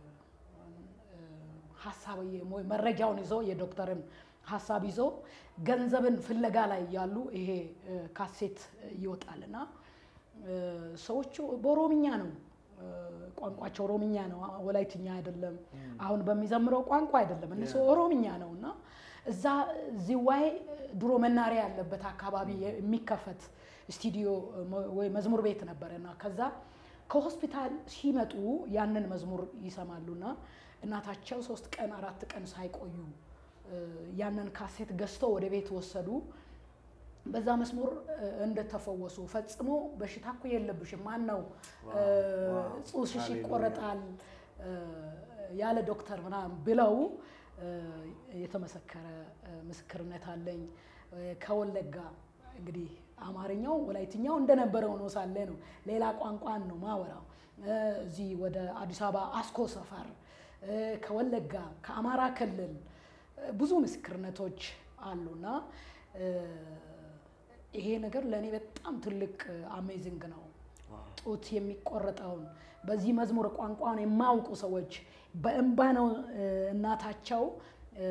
S1: እ፣ ሀሳብ ወይ መረጃውን ይዞ የዶክተርን ሀሳብ ይዞ ገንዘብን ፍለጋ ላይ ያሉ ይሄ እ፣ ካሴት ይወጣል እና እ፣ ሰዎቹ በኦሮምኛ ነው እ፣ ቋንቋቸው ኦሮምኛ ነው፣ ወላይትኛ አይደለም። አሁን በሚዘምረው ቋንቋ አይደለም፣ እነሱ ኦሮምኛ ነው እና እዛ ዝዋይ ድሮ መናሪያ ያለበት አካባቢ የሚከፈት ስቱዲዮ ወይ መዝሙር ቤት ነበረ እና ከዛ ከሆስፒታል ሲመጡ ያንን መዝሙር ይሰማሉና እናታቸው ሶስት ቀን አራት ቀን ሳይቆዩ እ፣ ያንን ካሴት ገዝተው ወደ ቤት ወሰዱ። በዛ መስሙር እ፣ እንደተፈወሱ ፈጽሞ በሽታ እኮ የለብሽም፣ ማን ነው እ፣
S2: ዋው፣
S1: ጡትሽ
S2: ሃሌሉያ።
S1: ይቆረጣል እ፣ ያለ ዶክተር ምናምን ብለው እ፣ የተመሰከረ እ፣ ምስክርነት አለኝ። እ፣ ከወለጋ እንግዲህ አማርኛው ወላይትኛው እንደነበረው ነው ሳለ ነው ሌላ ቋንቋን ነው ማወራው። እ፣ እዚህ ወደ አዲስ አበባ አስኮ ሰፈር እ፣ ከወለጋ ከአማራ ክልል እ፣ ብዙ ምስክርነቶች አሉና እ፣ ይሄ ነገር ለእኔ በጣም ትልቅ አሜዚንግ ነው። ጡት የሚቆረጠውን በዚህ መዝሙር ቋንቋን የማያውቁ ሰዎች በእንባ ነው እ፣ እናታቸው እ፣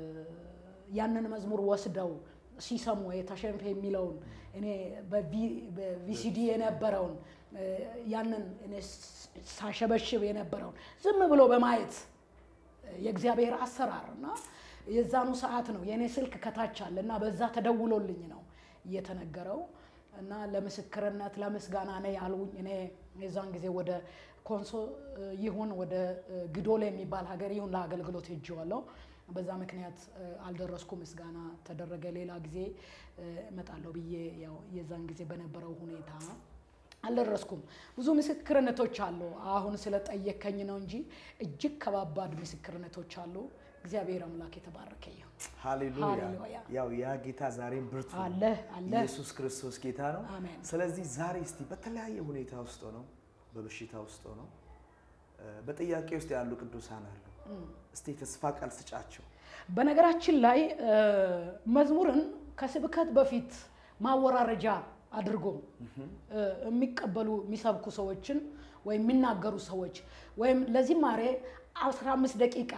S1: ያንን መዝሙር ወስደው ሲሰሙ የተሸንፈ የሚለውን እኔ በቪ- በቪሲዲ የነበረውን እ፣ ያንን እኔ ስ- ሳሸበሽብ የነበረውን ዝም ብሎ በማየት የእግዚአብሔር አሰራር እና የዛኑ ሰዓት ነው የእኔ ስልክ ከታች አለ እና በዛ ተደውሎልኝ ነው እየተነገረው እና ለምስክርነት ለምስጋና ነ ያሉኝ እኔ የዛን ጊዜ ወደ ኮንሶ እ፣ ይሁን ወደ እ፣ ግዶል የሚባል ሀገር ይሁን ለአገልግሎት ሄጄዋለሁ። በዛ ምክንያት እ፣ አልደረስኩም። ምስጋና ተደረገ። ሌላ ጊዜ እ፣ እመጣለሁ ብዬ ያው የዛን ጊዜ በነበረው ሁኔታ አልደረስኩም። ብዙ ምስክርነቶች አሉ። አሁን ስለጠየከኝ ነው እንጂ እጅግ ከባባድ ምስክርነቶች አሉ። እግዚአብሔር አምላክ የተባረከ ይሁን።
S2: ሃሌሉያ።
S1: ሃሌሉያ።
S2: ያው ያ ጌታ ዛሬም ብርቱ ነው።
S1: አለ አለ።
S2: ኢየሱስ ክርስቶስ ጌታ ነው።
S1: አሜን።
S2: ስለዚህ ዛሬ እስቲ በተለያየ ሁኔታ ውስጥ ሆነው በበሽታ ውስጥ ሆነው እ፣ በጥያቄ ውስጥ ያሉ ቅዱሳን አሉ። እስቲ የተስፋ ቃል ስጫቸው።
S1: በነገራችን ላይ እ፣ መዝሙርን ከስብከት በፊት ማወራረጃ አድርጎ እ፣ የሚቀበሉ የሚሰብኩ ሰዎችን ወይም የሚናገሩ ሰዎች ወይም ለዝማሬ 15 ደቂቃ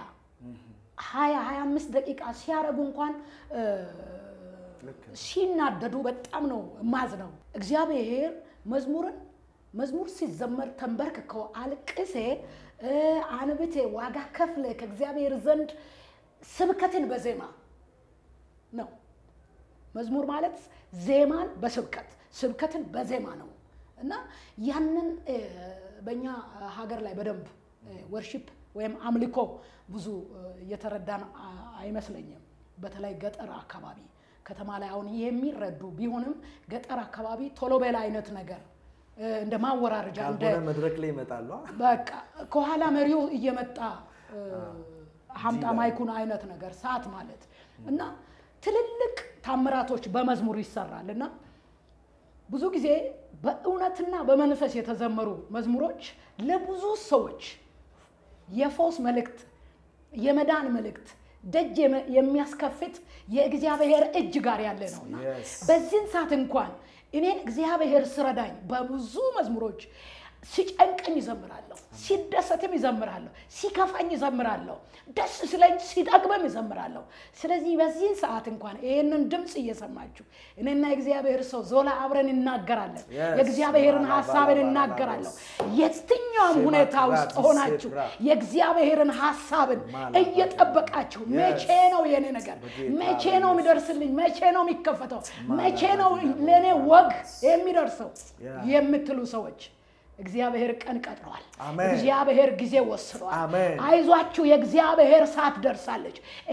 S1: 20 25 ደቂቃ ሲያደርጉ እንኳን እ፣
S2: ልክ ነው።
S1: ሲናደዱ በጣም ነው ማዝነው። እግዚአብሔር መዝሙርን መዝሙር ሲዘመር ተንበርክከው አልቅሴ እ፣ አንብቴ ዋጋ ከፍለ ከእግዚአብሔር ዘንድ ስብከትን በዜማ ነው። መዝሙር ማለት ዜማን በስብከት ስብከትን በዜማ ነው እና ያንን እ፣ በእኛ ሀገር ላይ በደንብ ወርሺፕ ወይም አምልኮ ብዙ እ፣ እየተረዳን አ- አይመስለኝም። በተለይ ገጠር አካባቢ ከተማ ላይ አሁን የሚረዱ ቢሆንም ገጠር አካባቢ ቶሎ በላ አይነት ነገር እ፣ እንደ ማወራረጃ እንደ
S2: ካልሆነ መድረክ ላይ ይመጣሉ። አ?
S1: በቃ ከኋላ መሪው እየመጣ እ፣ ሀምጣ ማይኩን አይነት ነገር ሰዓት ማለት እና ትልልቅ ታምራቶች በመዝሙር ይሰራል እና ብዙ ጊዜ በእውነትና በመንፈስ የተዘመሩ መዝሙሮች ለብዙ ሰዎች የፈውስ መልእክት፣ የመዳን መልእክት ደጅ የመ- የሚያስከፍት የእግዚአብሔር እጅ ጋር ያለ ነውና
S2: Yes.
S1: በዚህን ሰዓት እንኳን እኔን እግዚአብሔር ስረዳኝ በብዙ መዝሙሮች ሲጨንቀኝ ይዘምራለሁ፣ ሲደሰትም ይዘምራለሁ፣ ሲከፋኝ ይዘምራለሁ፣ ደስ ሲለኝ ሲጠግበም ይዘምራለሁ። ስለዚህ በዚህን ሰዓት እንኳን ይህንን ድምፅ እየሰማችሁ እኔና የእግዚአብሔር ሰው ዞላ አብረን እናገራለን።
S2: Yes.
S1: የእግዚአብሔርን
S2: ባላ
S1: ሀሳብን
S2: ባላ ባላ
S1: እናገራለሁ።
S2: ባላ
S1: የትኛውም
S2: ሴማ
S1: ሁኔታ
S2: ክብራ
S1: ውስጥ
S2: ዲሴ
S1: ሆናችሁ
S2: ክብራ
S1: የእግዚአብሔርን ሀሳብን
S2: ማላ
S1: እየጠበቃችሁ
S2: Yes.
S1: መቼ ነው የኔ ነገር
S2: በጌታ
S1: መቼ ነው
S2: በኢየሱስ
S1: የሚደርስልኝ መቼ ነው የሚከፈተው
S2: ማላ
S1: መቼ ነው
S2: ባላ
S1: ለእኔ
S2: ባላ
S1: ወግ የሚደርሰው
S2: ያ።
S1: የምትሉ ሰዎች እግዚአብሔር ቀን ቀጥሯል።
S2: አሜን።
S1: እግዚአብሔር ጊዜ ወስኗል።
S2: አሜን።
S1: አይዟችሁ፣ የእግዚአብሔር ሰዓት ደርሳለች።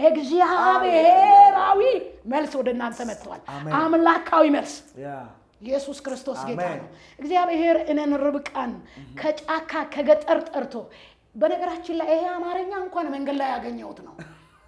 S1: እግዚአብሔራዊ መልስ ወደ እናንተ መጥተዋል።
S2: አሜን።
S1: አምላካዊ መልስ
S2: ያ
S1: ኢየሱስ ክርስቶስ ጌታ
S2: አሜን።
S1: ነው። እግዚአብሔር እኔን ርብቃን ከጫካ ከገጠር ጠርቶ በነገራችን ላይ ይሄ አማርኛ እንኳን መንገድ ላይ ያገኘሁት ነው።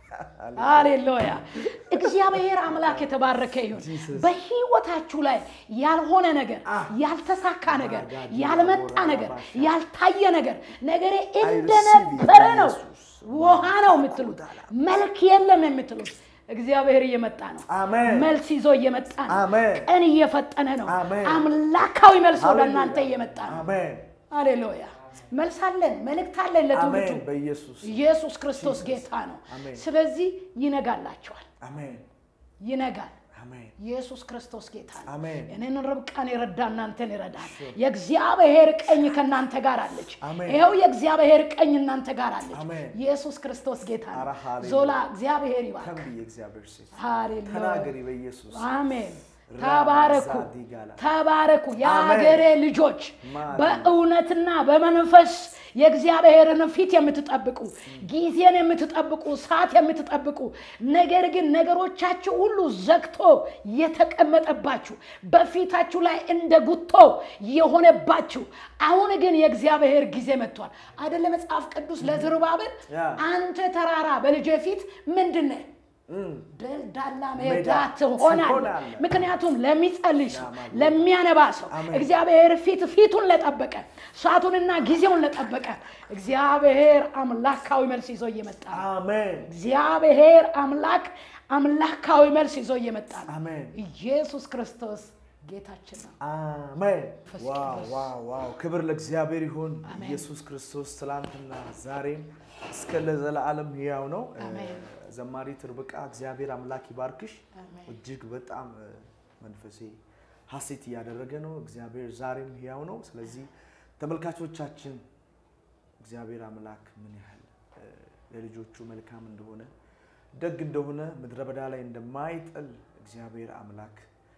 S1: ሃሌሉያ! እግዚአብሔር አምላክ የተባረከ ይሁን።
S2: Jesus.
S1: በህይወታችሁ ላይ ያልሆነ ነገር፣
S2: Ah.
S1: ያልተሳካ ነገር፣
S2: ማጋዲ
S1: ያልመጣ
S2: ላቦራ
S1: ነገር፣
S2: ባሻ።
S1: ያልታየ ነገር ነገሬ
S2: receive it
S1: እንደነበረ ነው፣
S2: በኢየሱስ።
S1: ውሃ ነው የምትሉት፣ መልክ የለም የምትሉት እግዚአብሔር እየመጣ ነው።
S2: አሜን።
S1: መልስ ይዞ እየመጣ ነው።
S2: አሜን።
S1: ቀን እየፈጠነ ነው።
S2: አሜን።
S1: አምላካዊ መልስ ወደ
S2: ሃሌሉያ።
S1: እናንተ እየመጣ ነው።
S2: አሜን
S1: ሃሌሉያ። መልስ አለን፣ መልእክት አለን ለትውልዱ።
S2: አሜን በኢየሱስ
S1: ኢየሱስ ክርስቶስ
S2: Jesus.
S1: ጌታ ነው።
S2: አሜን።
S1: ስለዚህ ይነጋላቸዋል፣
S2: አሜን
S1: ይነጋል።
S2: አሜን
S1: ኢየሱስ ክርስቶስ ጌታ ነው።
S2: አሜን
S1: እኔን ርብቃን የረዳ እናንተን ይረዳል። የእግዚአብሔር ቀኝ ከእናንተ ጋር አለች።
S2: አሜን።
S1: ይኸው የእግዚአብሔር ቀኝ እናንተ ጋር አለች።
S2: አሜን።
S1: ኢየሱስ ክርስቶስ ጌታ
S2: ኧረ
S1: ነው።
S2: ሃሌሉያ።
S1: ዞላ እግዚአብሔር ይባርክ።
S2: ተንብዬ እግዚአብሔር ሴት
S1: ሃሌሉያ።
S2: ተናገሪ በኢየሱስ
S1: አሜን።
S2: ራማ
S1: ተባረኩ
S2: ዛዲጋላ።
S1: ተባረኩ፣ የአገሬ ልጆች
S2: ማሪ።
S1: በእውነትና በመንፈስ የእግዚአብሔርን ፊት የምትጠብቁ ጊዜን የምትጠብቁ ሰዓት የምትጠብቁ ነገር ግን ነገሮቻችሁ ሁሉ ዘግቶ የተቀመጠባችሁ በፊታችሁ ላይ እንደ ጉቶ የሆነባችሁ አሁን ግን የእግዚአብሔር ጊዜ መጥቷል አይደለ? መጽሐፍ ቅዱስ ለዝሩባቤል
S2: ያ።
S1: አንተ ተራራ በልጄ ፊት ምንድን ነህ?
S2: እም፣
S1: ደልዳላ
S2: ሜዳ
S1: ሜዳ ትሆናለህ።
S2: ትሆናለህ።
S1: ምክንያቱም ለሚጸልይ ሰው
S2: አሜን።
S1: ለሚያነባ ሰው
S2: አሜን።
S1: እግዚአብሔር ፊት ፊቱን ለጠበቀ ሰዓቱንና ጊዜውን ለጠበቀ እግዚአብሔር አምላካዊ መልስ ይዞ እየመጣ ነው።
S2: አሜን
S1: እግዚአብሔር አምላክ አምላካዊ መልስ ይዞ እየመጣ ነው።
S2: አሜን
S1: ኢየሱስ ክርስቶስ ጌታችን ነው።
S2: አሜን
S1: መንፈስ
S2: ዋው
S1: ቅዱስ።
S2: ዋው ዋው ክብር ለእግዚአብሔር ይሁን
S1: አሜን።
S2: ኢየሱስ ክርስቶስ ትላንትና ዛሬም እስከ ለዘላለም ሕያው ነው
S1: አሜን።
S2: ዘማሪት ርብቃ እግዚአብሔር አምላክ ይባርክሽ
S1: አሜን።
S2: እጅግ በጣም እ፣ መንፈሴ ሀሴት እያደረገ ነው እግዚአብሔር ዛሬም ሕያው ነው ስለዚህ ተመልካቾቻችን እግዚአብሔር አምላክ ምን ያህል እ፣ ለልጆቹ መልካም እንደሆነ ደግ እንደሆነ ምድረ በዳ ላይ እንደማይጥል እግዚአብሔር አምላክ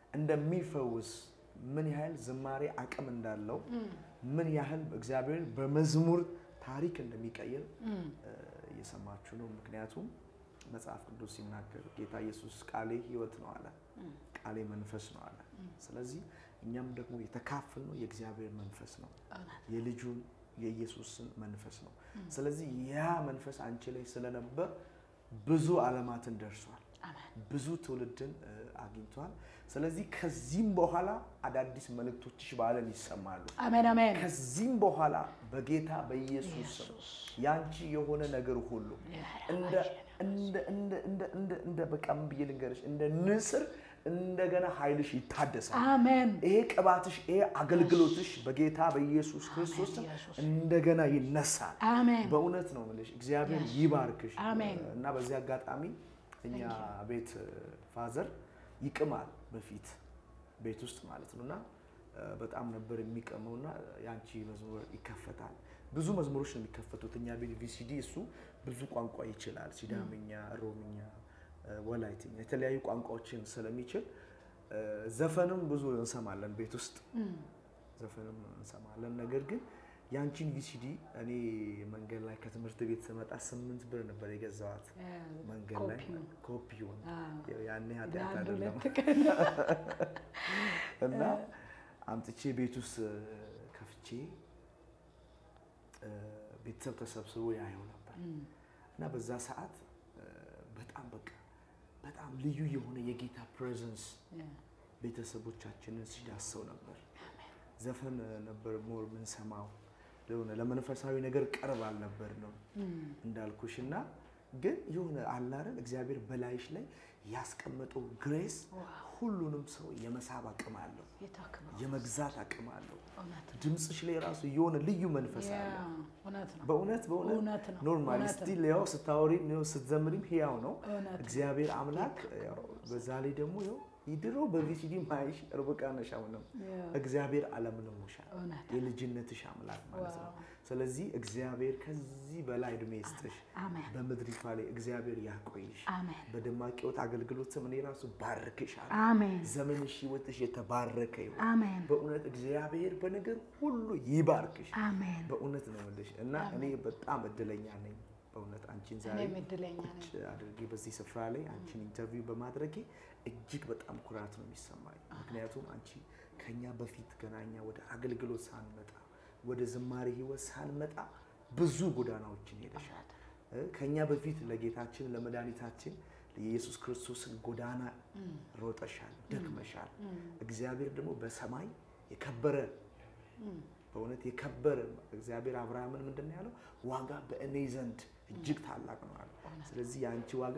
S2: እንደሚፈውስ ምን ያህል ዝማሬ አቅም እንዳለው ምን ያህል እግዚአብሔር በመዝሙር ታሪክ እንደሚቀይር እ፣ እየሰማችሁ ነው። ምክንያቱም መጽሐፍ ቅዱስ ሲናገር ጌታ ኢየሱስ ቃሌ ሕይወት ነው አለ፣ ቃሌ መንፈስ ነው አለ። ስለዚህ እኛም ደግሞ የተካፈልነው የእግዚአብሔር መንፈስ ነው የልጁን የኢየሱስን መንፈስ ነው። ስለዚህ ያ መንፈስ አንቺ ላይ ስለነበር ብዙ ዓለማትን ደርሷል፣ ብዙ ትውልድን እ፣ አግኝቷል። ስለዚህ ከዚህም በኋላ አዳዲስ መልእክቶችሽ በዓለም ይሰማሉ።
S1: አሜን አሜን።
S2: ከዚህም በኋላ በጌታ በኢየሱስ ስም ያንቺ የሆነ ነገር ሁሉ እንደ እንደ እንደ እንደ እንደ እንደ በቃ ምን ብዬ ልንገርሽ እንደ ንስር እንደገና ኃይልሽ ይታደሳል።
S1: አሜን
S2: ይሄ ቅባትሽ፣ ይሄ አገልግሎትሽ በጌታ በኢየሱስ ክርስቶስ ስም
S1: ኢየሱስ።
S2: እንደገና ይነሳል።
S1: አሜን
S2: በእውነት ነው የምልሽ። እግዚአብሔር ይባርክሽ።
S1: አሜን።
S2: እና በዚህ አጋጣሚ እኛ ቤት ፋዘር ይቅማል በፊት ቤት ውስጥ ማለት ነው እና እ፣ በጣም ነበር የሚቀመው እና የአንቺ መዝሙር ይከፈታል። ብዙ መዝሙሮች ነው የሚከፈቱት እኛ ቤት ቪሲዲ። እሱ ብዙ ቋንቋ ይችላል፣ ሲዳምኛ፣ ሮምኛ፣ እ፣ ወላይትኛ የተለያዩ ቋንቋዎችን ስለሚችል እ፣ ዘፈንም ብዙ እንሰማለን ቤት ውስጥ ዘፈንም እንሰማለን። ነገር ግን የአንቺን ቪሲዲ እኔ መንገድ ላይ ከትምህርት ቤት ስመጣ ስምንት ብር ነበር የገዛዋት መንገድ ላይ
S1: ኮፒውን።
S2: ኮፒውን
S1: አዎ።
S2: ያኔ ኃጢአት
S1: ለአንድ
S2: አይደለም
S1: ሁለት ቀን
S2: እና አምጥቼ ቤት ውስጥ ከፍቼ እ፣ ቤተሰብ ተሰብስቦ ያየው ነበር እና በዛ ሰዓት እ፣ በጣም በቃ በጣም ልዩ የሆነ የጌታ ፕሬዘንስ ቤተሰቦቻችንን ሲዳሰው ነበር። ዘፈን ነበር ሞር የምንሰማው ለሆነ ለመንፈሳዊ ነገር ቅርብ አልነበር ነው እንዳልኩሽ እና ግን የሆነ አላረን እግዚአብሔር በላይሽ ላይ ያስቀመጠው ግሬስ ሁሉንም ሰው የመሳብ አቅም አለው፣
S1: የታክመው
S2: የመግዛት አቅም አለው።
S1: እውነት ነው።
S2: ድምፅሽ ላይ ራሱ የሆነ ልዩ መንፈስ
S1: ያ፣
S2: አለ።
S1: እውነት ነው።
S2: በእውነት
S1: እውነት
S2: በእውነት
S1: ነው።
S2: ኖርማሊ
S1: እውነት ነው።
S2: ስቲል ያው ስታወሪም ያው ስትዘምሪም ህያው ነው።
S1: እውነት ነው።
S2: እግዚአብሔር አምላክ ያው በዛ ላይ ደግሞ ያው ድሮ በቪሲዲ ማይሽ ርብቃ ነሽ አሁንም
S1: ያ፣
S2: እግዚአብሔር አለምልሞሻል
S1: እውነት ነው።
S2: የልጅነትሽ አምላክ ማለት ነው።
S1: ዋው።
S2: ስለዚህ እግዚአብሔር ከዚህ በላይ እድሜ ይስጥሽ፣
S1: አሜን
S2: በምድሪቷ ላይ እግዚአብሔር ያቆይሽ።
S1: አሜን
S2: በደማቅ ሕይወት አገልግሎት ስም እኔ ራሱ ባርክሻለሁ።
S1: አሜን
S2: ዘመንሽ ህይወትሽ የተባረከ ይሁን።
S1: አሜን
S2: በእውነት እግዚአብሔር በነገር ሁሉ ይባርክሽ።
S1: አሜን።
S2: በእውነት ነው የምልሽ እና እኔ በጣም እድለኛ ነኝ። በእውነት አንቺን ዛሬ
S1: እኔም እድለኛ ነኝ።
S2: ቁጭ አድርጌ በዚህ ስፍራ ላይ አንቺን ኢንተርቪው በማድረጌ እጅግ በጣም ኩራት ነው የሚሰማኝ። ምክንያቱም አንቺ ከኛ በፊት ገና እኛ ወደ አገልግሎት ሳንመጣ ወደ ዝማሬ ህይወት ሳንመጣ ብዙ ጎዳናዎችን ሄደሻል። እ ከኛ በፊት ለጌታችን ለመድኃኒታችን ለኢየሱስ ክርስቶስን ጎዳና ሮጠሻል፣ ደክመሻል። እግዚአብሔር ደግሞ በሰማይ የከበረ በእውነት የከበረ እግዚአብሔር አብርሃምን ምንድን ነው ያለው? ዋጋ በእኔ ዘንድ እጅግ ታላቅ ነው አለ። ስለዚህ የአንቺ ዋጋ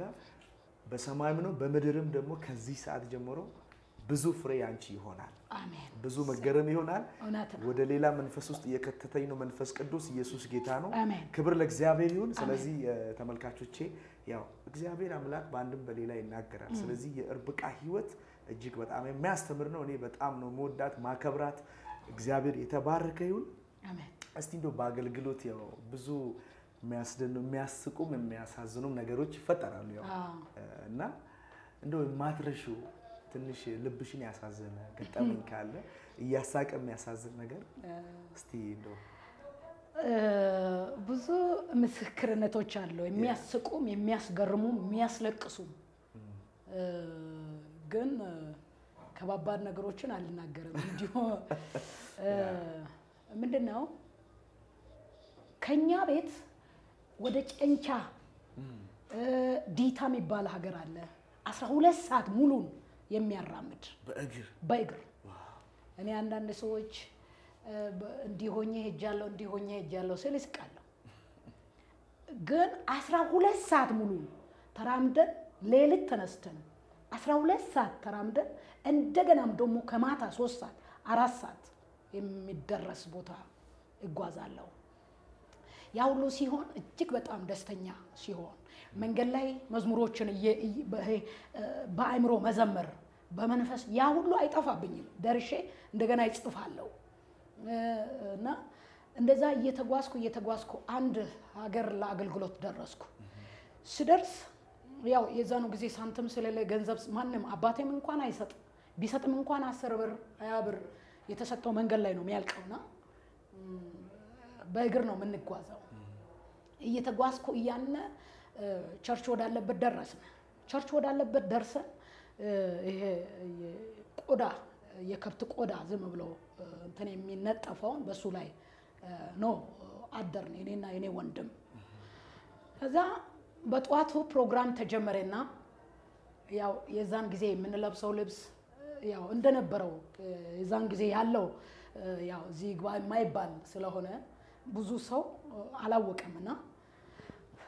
S2: በሰማይም ነው በምድርም ደግሞ ከዚህ ሰዓት ጀምሮ ብዙ ፍሬ አንቺ ይሆናል።
S1: አሜን
S2: ብዙ መገረም ይሆናል።
S1: እውነት ነው።
S2: ወደ ሌላ መንፈስ ውስጥ እየከተተኝ ነው መንፈስ ቅዱስ። ኢየሱስ ጌታ ነው።
S1: አሜን
S2: ክብር ለእግዚአብሔር ይሁን። ስለዚህ እ፣ ተመልካቾቼ ያው እግዚአብሔር አምላክ በአንድም በሌላ ይናገራል። ስለዚህ የርብቃ ህይወት እጅግ በጣም የሚያስተምር ነው። እኔ በጣም ነው መወዳት ማከብራት። እግዚአብሔር የተባረከ ይሁን።
S1: አሜን
S2: እስቲ እንደው በአገልግሎት ያው ብዙ የሚያስደኑ የሚያስቁም የሚያሳዝኑም ነገሮች ይፈጠራሉ ያው
S1: አዎ።
S2: እ፣ እና እንደው የማትረሺው ትንሽ ልብሽን ያሳዘነ ገጠመኝ ካለ እያሳቀ የሚያሳዝን ነገር እስቲ እንደው
S1: እ፣ ብዙ ምስክርነቶች አሉ። የሚያስቁም፣ የሚያስገርሙም፣ የሚያስለቅሱም እ፣ ግን እ፣ ከባባድ ነገሮችን አልናገርም። እንዲሁ እ፣ ምንድን ነው ከኛ ቤት ወደ ጨንቻ እ፣ ዲታ የሚባል ሀገር አለ። አስራ ሁለት ሰዓት ሙሉን የሚያራምድ
S2: በእግር
S1: በእግር እኔ አንዳንድ ሰዎች እ፣ በ- እንዲህ ሆኜ ሄጃለሁ እንዲህ ሆኜ ሄጃለሁ ስል እስቃለሁ። ግን አስራ ሁለት ሰዓት ሙሉ ተራምደን ሌሊት ተነስተን አስራ ሁለት ሰዓት ተራምደን እንደገናም ደግሞ ከማታ ሶስት ሰዓት አራት ሰዓት የሚደረስ ቦታ እጓዛለሁ። ያ ሁሉ ሲሆን እጅግ በጣም ደስተኛ ሲሆን መንገድ ላይ መዝሙሮችን እየ- እየ- በ- ይሄ፣ እ፣ በአእምሮ መዘመር በመንፈስ ያ ሁሉ አይጠፋብኝም። ደርሼ እንደገና ይጽፋለሁ እ፣ እና እንደዛ እየተጓዝኩ እየተጓዝኩ አንድ ሀገር ለአገልግሎት ደረስኩ። ስደርስ ያው የዛኑ ጊዜ ሳንቲም ስለሌለ ገንዘብ ማንም አባቴም እንኳን አይሰጥም። ቢሰጥም እንኳን አስር ብር ሀያ ብር የተሰጠው መንገድ ላይ ነው የሚያልቀውና በእግር ነው የምንጓዘው። እየተጓዝኩ እያነ እ፣ ቸርች ወዳለበት ደረስን። ቸርች ወዳለበት ደርሰን እ፣ ይሄ ቆዳ የከብት ቆዳ ዝም ብሎ እ፣ እንትን የሚነጠፈውን በሱ ላይ እ፣ ነው አደርን እኔና የኔ ወንድም። ከዛ በጠዋቱ ፕሮግራም ተጀመረና ያው የዛን ጊዜ የምንለብሰው ልብስ እ፣ ያው እንደነበረው እ፣ የዛን ጊዜ ያለው እ፣ ያው እዚህ ግባ የማይባል ስለሆነ ብዙ ሰው እ፣ አላወቀም እና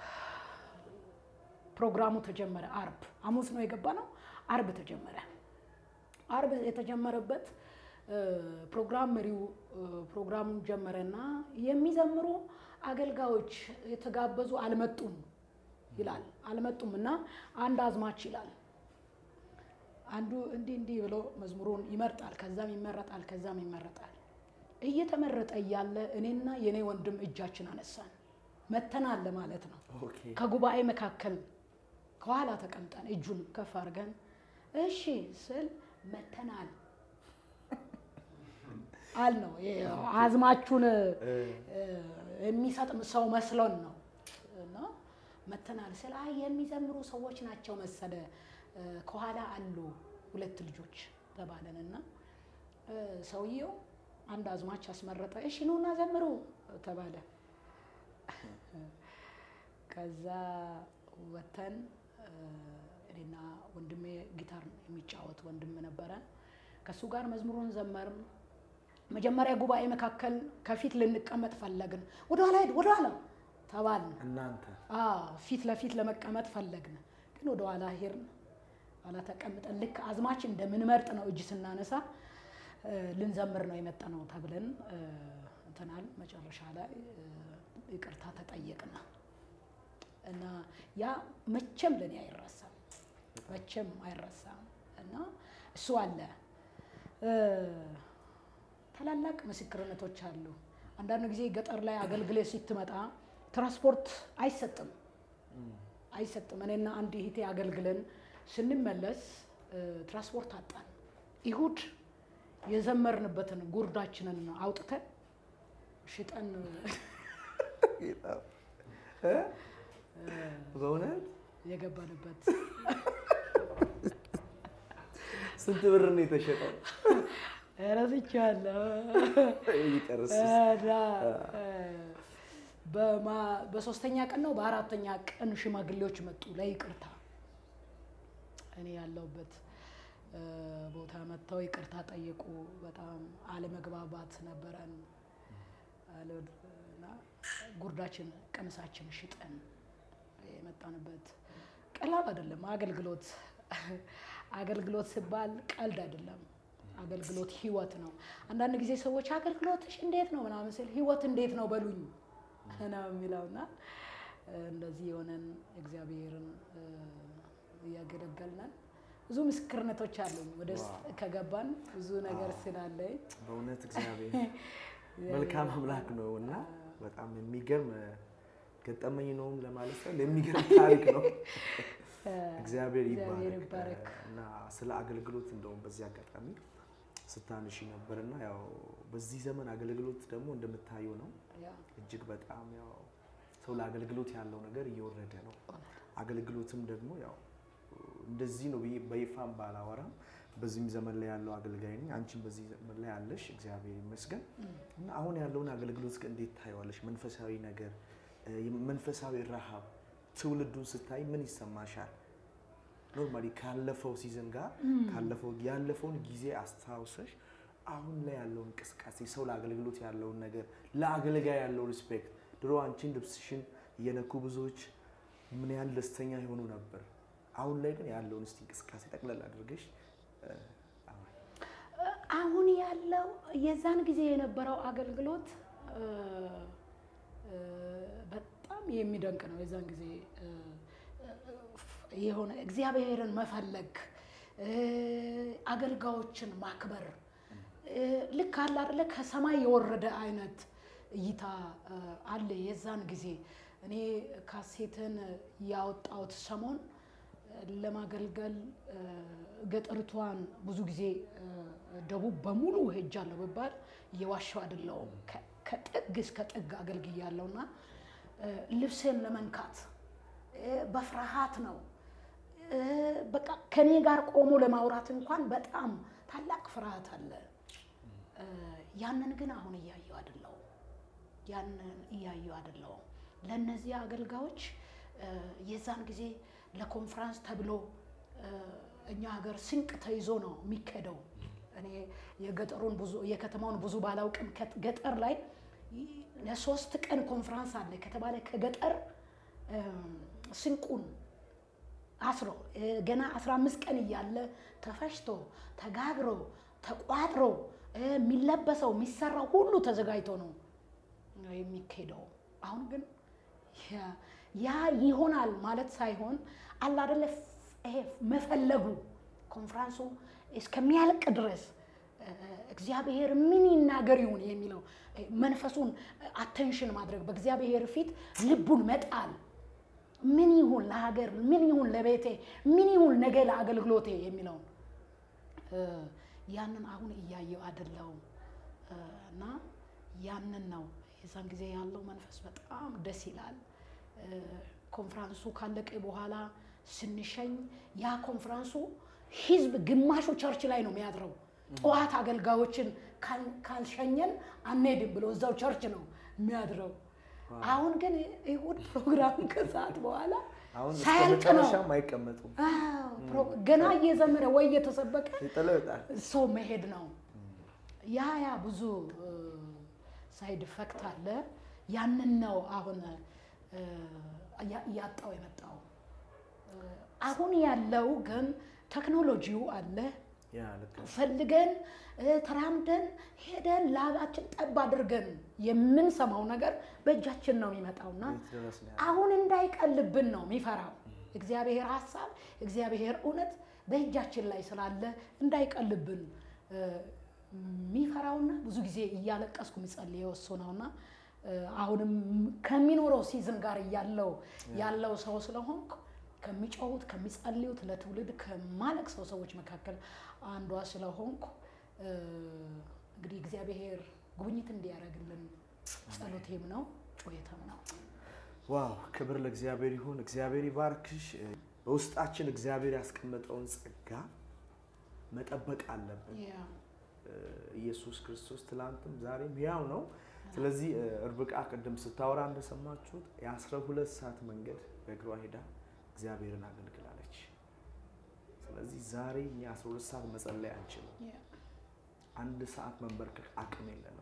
S1: ፕሮግራሙ ተጀመረ። አርብ ሐሙስ ነው የገባ ነው። አርብ ተጀመረ። አርብ የተጀመረበት ፕሮግራም መሪው ፕሮግራሙን ጀመረና የሚዘምሩ አገልጋዮች የተጋበዙ አልመጡም ይላል። አልመጡም እና አንድ አዝማች ይላል አንዱ እንዲህ እንዲህ ብሎ መዝሙሩን ይመርጣል። ከዛም ይመረጣል፣ ከዛም ይመረጣል። እየተመረጠ እያለ እኔና የኔ ወንድም እጃችን አነሳን። መተናል ለማለት ነው።
S2: ኦኬ
S1: ከጉባኤ መካከል ከኋላ ተቀምጠን እጁን ከፍ አድርገን እሺ ስል መተናል አል ነው አዝማቹን የሚሰጥ ሰው መስሎን ነው እና መተናል ስል አይ የሚዘምሩ ሰዎች ናቸው መሰለ ከኋላ አሉ ሁለት ልጆች ተባለን እና ሰውየው አንድ አዝማች አስመረጠ። እሺ ኑና ዘምሩ ተባለ። ከዛ ወተን እኔና ወንድሜ ጊታር የሚጫወት ወንድም ነበረ። ከእሱ ጋር መዝሙሩን ዘመርን። መጀመሪያ ጉባኤ መካከል ከፊት ልንቀመጥ ፈለግን። ወደኋላ ሂድ ወደኋላ ተባልን።
S2: እናንተ
S1: አዎ ፊት ለፊት ለመቀመጥ ፈለግን፣ ግን ወደኋላ ሄድን። ኋላ ተቀምጠን ልክ አዝማች እንደምንመርጥ ነው እጅ ስናነሳ ልንዘምር ነው የመጣ ነው ተብለን እንትናል። መጨረሻ ላይ ይቅርታ ተጠየቅና እና ያ መቼም ለእኔ አይረሳም፣ መቼም አይረሳም። እና እሱ አለ ታላላቅ ምስክርነቶች አሉ። አንዳንድ ጊዜ ገጠር ላይ አገልግሎት ስትመጣ ትራንስፖርት አይሰጥም አይሰጥም። እኔና አንድ እህቴ አገልግለን ስንመለስ ትራንስፖርት አጣን። ይሁድ የዘመርንበትን ጉርዳችንን አውጥተን ሽጠን
S2: በእውነት
S1: የገባንበት
S2: ስንት ብር ነው የተሸጠው?
S1: ረስቼዋለሁ።
S2: ይቀርስ
S1: እና በማ- በሶስተኛ ቀን ነው በአራተኛ ቀን ሽማግሌዎች መጡ ለይቅርታ። እኔ ያለሁበት እ፣ ቦታ መጥተው ይቅርታ ጠየቁ። በጣም አለመግባባት ነበረን አለ- እና ጉርዳችን ቀምሳችን ሽጠን የመጣንበት ቀላል አይደለም። አገልግሎት አገልግሎት ሲባል ቀልድ አይደለም። አገልግሎት ህይወት ነው። አንዳንድ ጊዜ ሰዎች አገልግሎትሽ እንዴት ነው ምናምን ስል ህይወት እንዴት ነው በሉኝ ነው የሚለውና እንደዚህ የሆነን እግዚአብሔርን እ፣ እያገለገልነን ብዙ ምስክርነቶች አሉኝ። ወደ ውስጥ ከገባን ብዙ ነገር ስላለኝ
S2: በእውነት እግዚአብሔር መልካም አምላክ ነው እና በጣም የሚገርም ገጠመኝ ነውም ለማለት ሳይሆን የሚገርም ታሪክ ነው። እግዚአብሔር
S1: እግዚአብሔር
S2: ይባረክ
S1: ይባረክ።
S2: እና ስለ አገልግሎት እንደውም በዚህ አጋጣሚ ስታንሺ ነበር እና ያው በዚህ ዘመን አገልግሎት ደግሞ እንደምታዩ ነው
S1: ያ
S2: እጅግ በጣም ያው ሰው ለአገልግሎት ያለው ነገር እየወረደ ነው። አገልግሎትም ደግሞ ያው እንደዚህ ነው ብዬ በይፋም ባላወራም በዚህም ዘመን ላይ ያለው አገልጋይ ነኝ። አንቺም በዚህ ዘመን ላይ ያለሽ እግዚአብሔር ይመስገን እና አሁን ያለውን አገልግሎት ግን እንዴት ታየዋለሽ? መንፈሳዊ ነገር እ፣ መንፈሳዊ ረሃብ ትውልዱን ስታይ ምን ይሰማሻል? ኖርማሊ ካለፈው ሲዝን ጋር ካለፈው ያለፈውን ጊዜ አስታውሰሽ አሁን ላይ ያለውን እንቅስቃሴ ሰው ለአገልግሎት ያለውን ነገር ለአገልጋይ ያለው ሪስፔክት ድሮ አንቺን ልብስሽን እየነኩ ብዙዎች ምን ያህል ደስተኛ የሆኑ ነበር። አሁን ላይ ግን ያለውን እስቲ እንቅስቃሴ ጠቅለል አድርገሽ እ፣ አሁን
S1: አሁን ያለው የዛን ጊዜ የነበረው አገልግሎት እ፣ እ፣ በጣም የሚደንቅ ነው። የዛን ጊዜ እ፣ እ፣ የሆነ እግዚአብሔርን መፈለግ እ፣ አገልጋዮችን ማክበር እ፣ ልክ አለ አይደለ ከሰማይ የወረደ አይነት እይታ እ፣ አለ። የዛን ጊዜ እኔ ካሴትን ያወጣሁት ሰሞን ለማገልገል እ፣ ገጠሪቷን ብዙ ጊዜ እ፣ ደቡብ በሙሉ ሄጃለሁ ብባል እየዋሸሁ አይደለሁም። ከ- ከጥግ እስከ ጥግ አገልግያለሁና እ፣ ልብሴን ለመንካት እ፣ በፍርሃት ነው እ፣ በቃ ከኔ ጋር ቆሞ ለማውራት እንኳን በጣም ታላቅ ፍርሃት አለ። እ፣ ያንን ግን አሁን እያየሁ አይደለሁም። ያንን እያየሁ አይደለሁም። ለእነዚህ አገልጋዮች እ፣ የዛን ጊዜ ለኮንፈረንስ ተብሎ እ፣ እኛ ሀገር ስንቅ ተይዞ ነው የሚካሄደው። እኔ የገጠሩን ብዙ የከተማውን ብዙ ባላውቅም ከ- ገጠር ላይ ይ- ለሶስት ቀን ኮንፈረንስ አለ ከተባለ ከገጠር እ፣ ስንቁን አስሮ ገና 15 ቀን እያለ ተፈጭቶ ተጋግሮ ተቋጥሮ የሚለበሰው የሚሰራው ሁሉ ተዘጋጅቶ ነው የሚካሄደው። አሁን ግን ያ ይሆናል ማለት ሳይሆን አለ አይደለ ይሄ መፈለጉ ኮንፍራንሱ እስከሚያልቅ ድረስ እግዚአብሔር ምን ይናገር ይሁን የሚለው መንፈሱን አቴንሽን ማድረግ በእግዚአብሔር ፊት ልቡን መጣል ምን ይሁን ለሀገር፣ ምን ይሁን ለቤቴ፣ ምን ይሁን ነገ ለአገልግሎቴ የሚለውን ያንን አሁን እያየው አይደለሁም እና ያንን ነው የዛን ጊዜ ያለው መንፈስ በጣም ደስ ይላል። ኮንፍራንሱ ካለቀ በኋላ ስንሸኝ ያ ኮንፍራንሱ ህዝብ ግማሹ ቸርች ላይ ነው የሚያድረው። ጠዋት አገልጋዮችን ካልሸኘን አንሄድም ብሎ እዛው ቸርች ነው የሚያድረው። አሁን ግን እሑድ ፕሮግራም ከሰዓት በኋላ
S2: አሁን እስከ
S1: ሳያልቅ ነው
S2: መጨረሻም አይቀመጡም።
S1: ገና እየዘመረ ወይ እየተሰበከ
S2: ይጥለው ይወጣል።
S1: ሰው መሄድ ነው። ያ ያ ብዙ ሳይድ ኢፌክት አለ። ያንን ነው አሁን እያጣው የመጣው። አሁን ያለው ግን ቴክኖሎጂው አለ።
S2: ያ ልክ ነው።
S1: ፈልገን ተራምደን ሄደን ላባችን ጠብ አድርገን የምንሰማው ነገር በእጃችን ነው የሚመጣውና
S2: ቤት ድረስ ነው ያለው።
S1: አሁን እንዳይቀልብን ነው የሚፈራው። እግዚአብሔር ሀሳብ፣ እግዚአብሔር እውነት በእጃችን ላይ ስላለ እንዳይቀልብን የሚፈራውና ብዙ ጊዜ እያለቀስኩ የሚጸልየው እሱ ነውና አሁንም ከሚኖረው ሲዝን ጋር እያለው ያለው ሰው ስለሆንኩ ከሚጮሁት ከሚጸልዩት ለትውልድ ከማለቅሰው ሰዎች መካከል አንዷ ስለሆንኩ እንግዲህ እግዚአብሔር ጉብኝት እንዲያደርግልን ጸሎቴም ነው ጩኸቴም ነው።
S2: ዋው ክብር ለእግዚአብሔር ይሁን። እግዚአብሔር ይባርክሽ። በውስጣችን እግዚአብሔር ያስቀመጠውን ጸጋ መጠበቅ አለብን።
S1: ያ
S2: ኢየሱስ ክርስቶስ ትላንትም ዛሬም ያው ነው። ስለዚህ እርብቃ ቅድም ስታወራ እንደሰማችሁት የአስራ ሁለት ሰዓት መንገድ በእግሯ ሄዳ እግዚአብሔርን አገልግላለች። ስለዚህ ዛሬ እኛ አስራ ሁለት ሰዓት መጸለይ አንችልም።
S1: ያ
S2: አንድ ሰዓት መንበርከክ አቅም የለንም።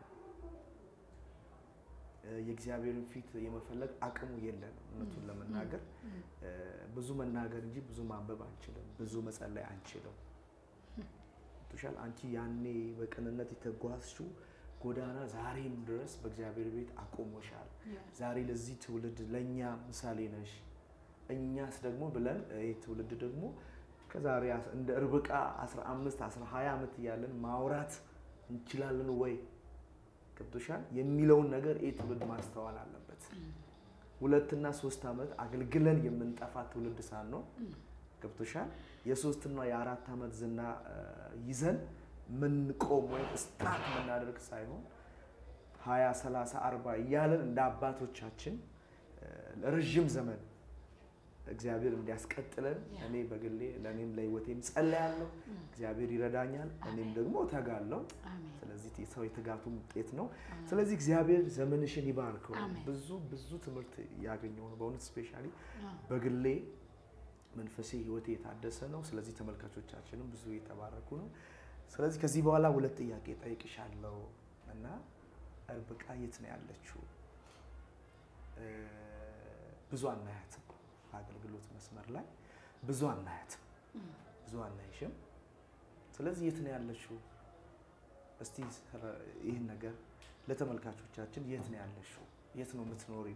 S2: የእግዚአብሔርን ፊት የመፈለግ አቅሙ የለንም። እውነቱን ለመናገር ብዙ መናገር እንጂ ብዙ ማንበብ አንችልም። ብዙ መጸለይ አንችልም። ቱሻል አንቺ ያኔ በቅንነት የተጓዝሽው ጎዳና ዛሬም ድረስ በእግዚአብሔር ቤት አቆሞሻል።
S1: ያ
S2: ዛሬ ለዚህ ትውልድ ለእኛ ምሳሌ ነሽ። እኛስ ደግሞ ብለን ይህ ትውልድ ደግሞ ከዛሬ አስ- እንደ ርብቃ 15 20 ዓመት እያለን ማውራት እንችላለን ወይ ገብቶሻል የሚለውን ነገር ይህ ትውልድ ማስተዋል አለበት። ሁለትና ሶስት ዓመት አገልግለን የምንጠፋ ትውልድ ሳንሆን ገብቶሻል የሶስትና የአራት ዓመት ዝና እ፣ ይዘን ምንቆም ወይም ስታርት የምናደርግ ሳይሆን ሀያ ሰላሳ አርባ እያለን እንደ አባቶቻችን እ፣ ለረዥም ዘመን እግዚአብሔር እንዲያስቀጥለን እኔ በግሌ ለእኔም ለሕይወቴም ጸለያለሁ። እግዚአብሔር ይረዳኛል፣ እኔም ደግሞ እተጋለሁ።
S1: አሜን
S2: ስለዚህ ሰው የትጋቱም ውጤት ነው። ስለዚህ እግዚአብሔር ዘመንሽን ይባርከው።
S1: አሜን።
S2: ብዙ ብዙ ትምህርት ያገኘው ነው በእውነት ስፔሻሊ
S1: አዎ።
S2: በግሌ መንፈሴ ህይወቴ የታደሰ ነው። ስለዚህ ተመልካቾቻችንም ብዙ የተባረኩ ነው። ስለዚህ ከዚህ በኋላ ሁለት ጥያቄ ጠይቅሻለሁ እና ርብቃ የት ነው ያለችው? እ፣ ብዙ አናያትም። በአገልግሎት መስመር ላይ ብዙ አናያትም፣ ብዙ አናይሽም። ስለዚህ የት ነው ያለችው? እስቲ ስለ- ይህን ነገር ለተመልካቾቻችን የት ነው ያለችው? የት ነው የምትኖሪው?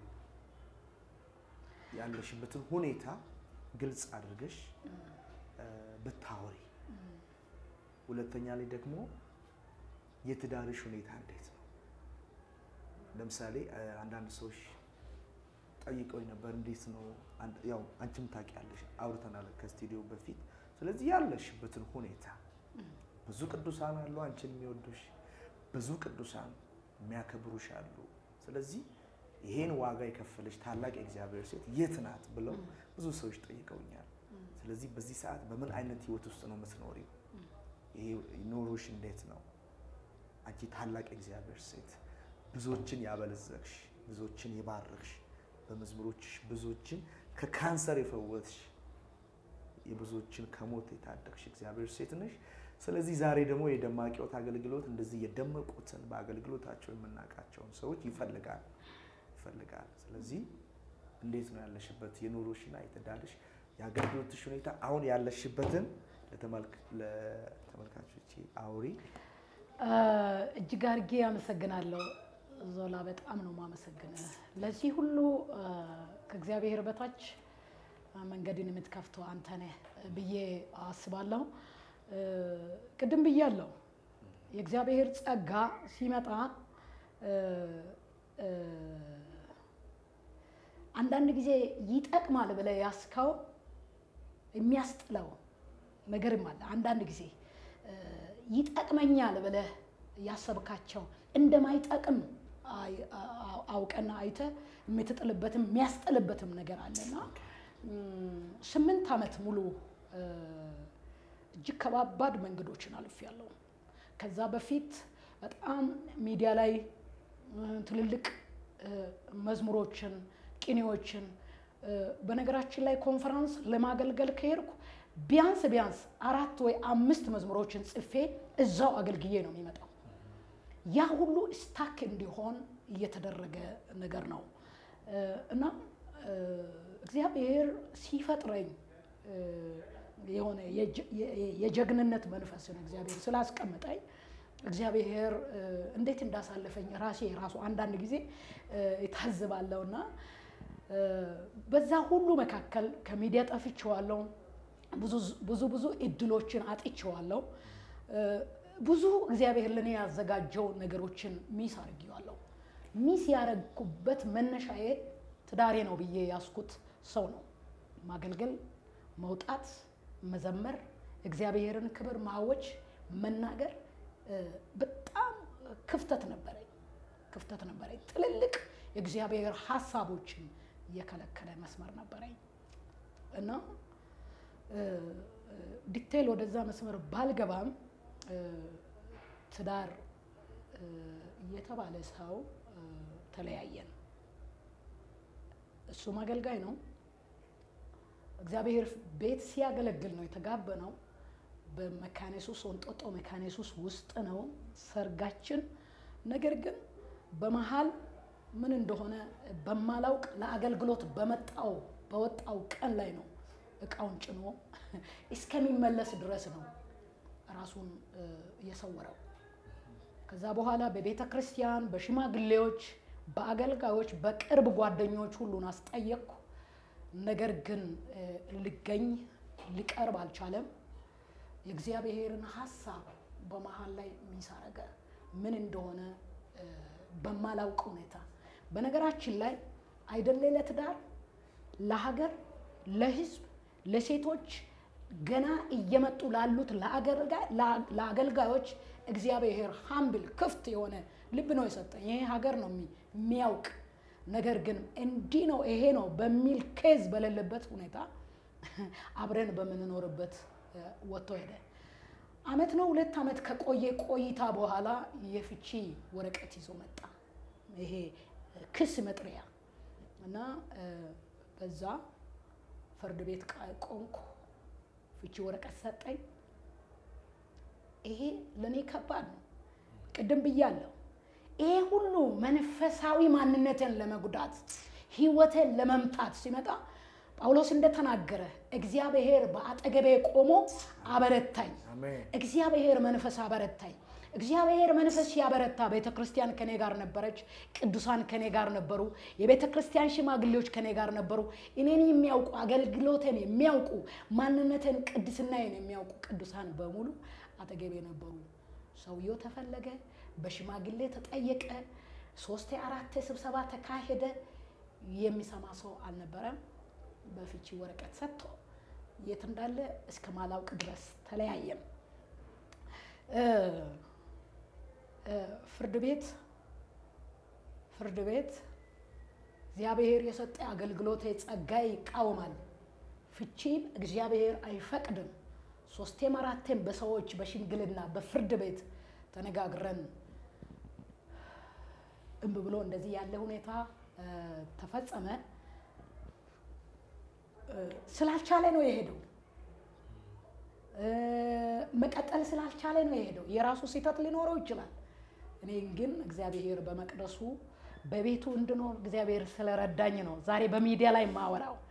S2: ያለሽበትን ሁኔታ ግልጽ አድርገሽ እ፣ ብታወሪ። ሁለተኛ ላይ ደግሞ የትዳርሽ ሁኔታ እንዴት ነው? ለምሳሌ እ፣ አንዳንድ ሰዎች ጠይቀውኝ ነበር፣ እንዴት ነው አንድ- ያው አንቺም ታውቂያለሽ፣ አውርተናል ከስቱዲዮ በፊት። ስለዚህ ያለሽበትን ሁኔታ ብዙ ቅዱሳን አሉ አንቺን የሚወዱሽ፣ ብዙ ቅዱሳን የሚያከብሩሽ አሉ። ስለዚህ ይሄን ዋጋ የከፈለች ታላቅ የእግዚአብሔር ሴት የት ናት ብለው ብዙ ሰዎች ጠይቀውኛል። ስለዚህ በዚህ ሰዓት በምን አይነት ህይወት ውስጥ ነው የምትኖሪው? ይሄ ኖሮሽ እንዴት ነው? አንቺ ታላቅ የእግዚአብሔር ሴት ብዙዎችን ያበለዘግሽ፣ ብዙዎችን የባረክሽ፣ በመዝሙሮችሽ ብዙዎችን ከካንሰር የፈወስሽ፣ የብዙዎችን ከሞት የታደግሽ እግዚአብሔር ሴት ነሽ። ስለዚህ ዛሬ ደግሞ የደማቅ ሕይወት አገልግሎት እንደዚህ የደመቁትን በአገልግሎታቸው የምናውቃቸውን ሰዎች ይፈልጋል ይፈልጋል። ስለዚህ እንዴት ነው ያለሽበት የኑሮሽና የትዳርሽ የአገልግሎትሽ ሁኔታ አሁን ያለሽበትን ለተመልካቾች አውሪ።
S1: እጅግ አድርጌ አመሰግናለሁ ዞላ፣ በጣም ነው የማመሰግንህ። ለዚህ ሁሉ ከእግዚአብሔር በታች መንገድን የምትከፍተው አንተ ነህ ብዬ አስባለሁ። ቅድም ብያለሁ፣ የእግዚአብሔር ጸጋ ሲመጣ አንዳንድ ጊዜ ይጠቅማል ብለህ ያስከው የሚያስጥለው ነገርም አለ። አንዳንድ ጊዜ ይጠቅመኛል ብለህ ያሰብካቸው እንደማይጠቅም አውቀና አይተህ የምትጥልበትም የሚያስጥልበትም ነገር አለና ስምንት ዓመት ሙሉ እጅግ ከባባድ መንገዶችን አልፌያለሁ። ከዛ በፊት በጣም ሚዲያ ላይ ትልልቅ መዝሙሮችን፣ ቅኔዎችን በነገራችን ላይ ኮንፈረንስ ለማገልገል ከሄድኩ ቢያንስ ቢያንስ አራት ወይ አምስት መዝሙሮችን ጽፌ እዛው አገልግዬ ነው የሚመጣው። ያ ሁሉ ስታክ እንዲሆን እየተደረገ ነገር ነው እና እግዚአብሔር ሲፈጥረኝ የሆነ የጀግንነት መንፈስን እግዚአብሔር ስላስቀምጠኝ እግዚአብሔር እንዴት እንዳሳለፈኝ ራሴ ራሱ አንዳንድ ጊዜ የታዝባለሁና በዛ ሁሉ መካከል ከሚዲያ ጠፍቼዋለሁ። ብዙ ብዙ እድሎችን አጥቼዋለሁ። ብዙ እግዚአብሔር ለእኔ ያዘጋጀው ነገሮችን ሚስ አድርጌዋለሁ። ሚስ ያደረግኩበት መነሻዬ ትዳሬ ነው ብዬ ያስኩት ሰው ነው። ማገልገል፣ መውጣት፣ መዘመር፣ እግዚአብሔርን ክብር ማወጅ፣ መናገር በጣም ክፍተት ነበረኝ ክፍተት ነበረኝ። ትልልቅ የእግዚአብሔር ሀሳቦችን የከለከለ መስመር ነበረኝ እና ዲቴል ወደዛ መስመር ባልገባም ትዳር የተባለ ሰው ተለያየን። እሱም አገልጋይ ነው። እግዚአብሔር ቤት ሲያገለግል ነው የተጋበነው። በመካኔሱስ ወንጦጦ መካኔሱስ ውስጥ ነው ሰርጋችን። ነገር ግን በመሀል ምን እንደሆነ በማላውቅ ለአገልግሎት በመጣው በወጣው ቀን ላይ ነው እቃውን ጭኖ እስከሚመለስ ድረስ ነው ራሱን የሰወረው። ከዛ በኋላ በቤተ ክርስቲያን በሽማግሌዎች፣ በአገልጋዮች፣ በቅርብ ጓደኞች ሁሉን አስጠየቅኩ። ነገር ግን ልገኝ ሊቀርብ አልቻለም። የእግዚአብሔርን ሀሳብ በመሀል ላይ የሚሳረገ ምን እንደሆነ በማላውቅ ሁኔታ በነገራችን ላይ አይደለ ለትዳር ለሀገር፣ ለሕዝብ፣ ለሴቶች ገና እየመጡ ላሉት ለአገልጋዮች እግዚአብሔር ሀምብል ክፍት የሆነ ልብ ነው የሰጠኝ። ይሄ ሀገር ነው የሚያውቅ ነገር ግን እንዲህ ነው ይሄ ነው በሚል ኬዝ በሌለበት ሁኔታ አብረን በምንኖርበት ወጥቶ ሄደ። አመት ነው ሁለት አመት ከቆየ ቆይታ በኋላ የፍቺ ወረቀት ይዞ መጣ። ይሄ ክስ መጥሪያ እና በዛ ፍርድ ቤት ቆንኩ። ፍቺ ወረቀት ሰጠኝ። ይሄ ለእኔ ከባድ ነው። ቅድም ብያለሁ። ይሄ ሁሉ መንፈሳዊ ማንነትን ለመጉዳት ህይወትን ለመምታት ሲመጣ ጳውሎስ እንደተናገረ እግዚአብሔር በአጠገቤ ቆሞ አበረታኝ። እግዚአብሔር መንፈስ አበረታኝ። እግዚአብሔር መንፈስ ሲያበረታ ቤተ ክርስቲያን ከኔ ጋር ነበረች። ቅዱሳን ከኔ ጋር ነበሩ። የቤተ ክርስቲያን ሽማግሌዎች ከኔ ጋር ነበሩ። እኔን የሚያውቁ አገልግሎትን የሚያውቁ ማንነትን፣ ቅድስናዬን የሚያውቁ ቅዱሳን በሙሉ አጠገቤ ነበሩ። ሰውየው ተፈለገ፣ በሽማግሌ ተጠየቀ፣ ሶስቴ አራቴ ስብሰባ ተካሄደ። የሚሰማ ሰው አልነበረም። በፍቺ ወረቀት ሰጥቶ የት እንዳለ እስከ ማላውቅ ድረስ ተለያየም። ፍርድ ቤት ፍርድ ቤት እግዚአብሔር የሰጠ አገልግሎት ጸጋይ ይቃወማል፣ ፍቺም እግዚአብሔር አይፈቅድም። ሶስቴም አራቴም በሰዎች በሽምግልና በፍርድ ቤት ተነጋግረን እምብ ብሎ እንደዚህ ያለ ሁኔታ ተፈጸመ። ስላልቻለ ነው የሄደው። መቀጠል ስላልቻለ ነው የሄደው። የራሱ ስህተት ሊኖረው ይችላል። እኔ ግን እግዚአብሔር በመቅደሱ በቤቱ እንድኖር እግዚአብሔር ስለረዳኝ ነው ዛሬ በሚዲያ ላይ ማወራው።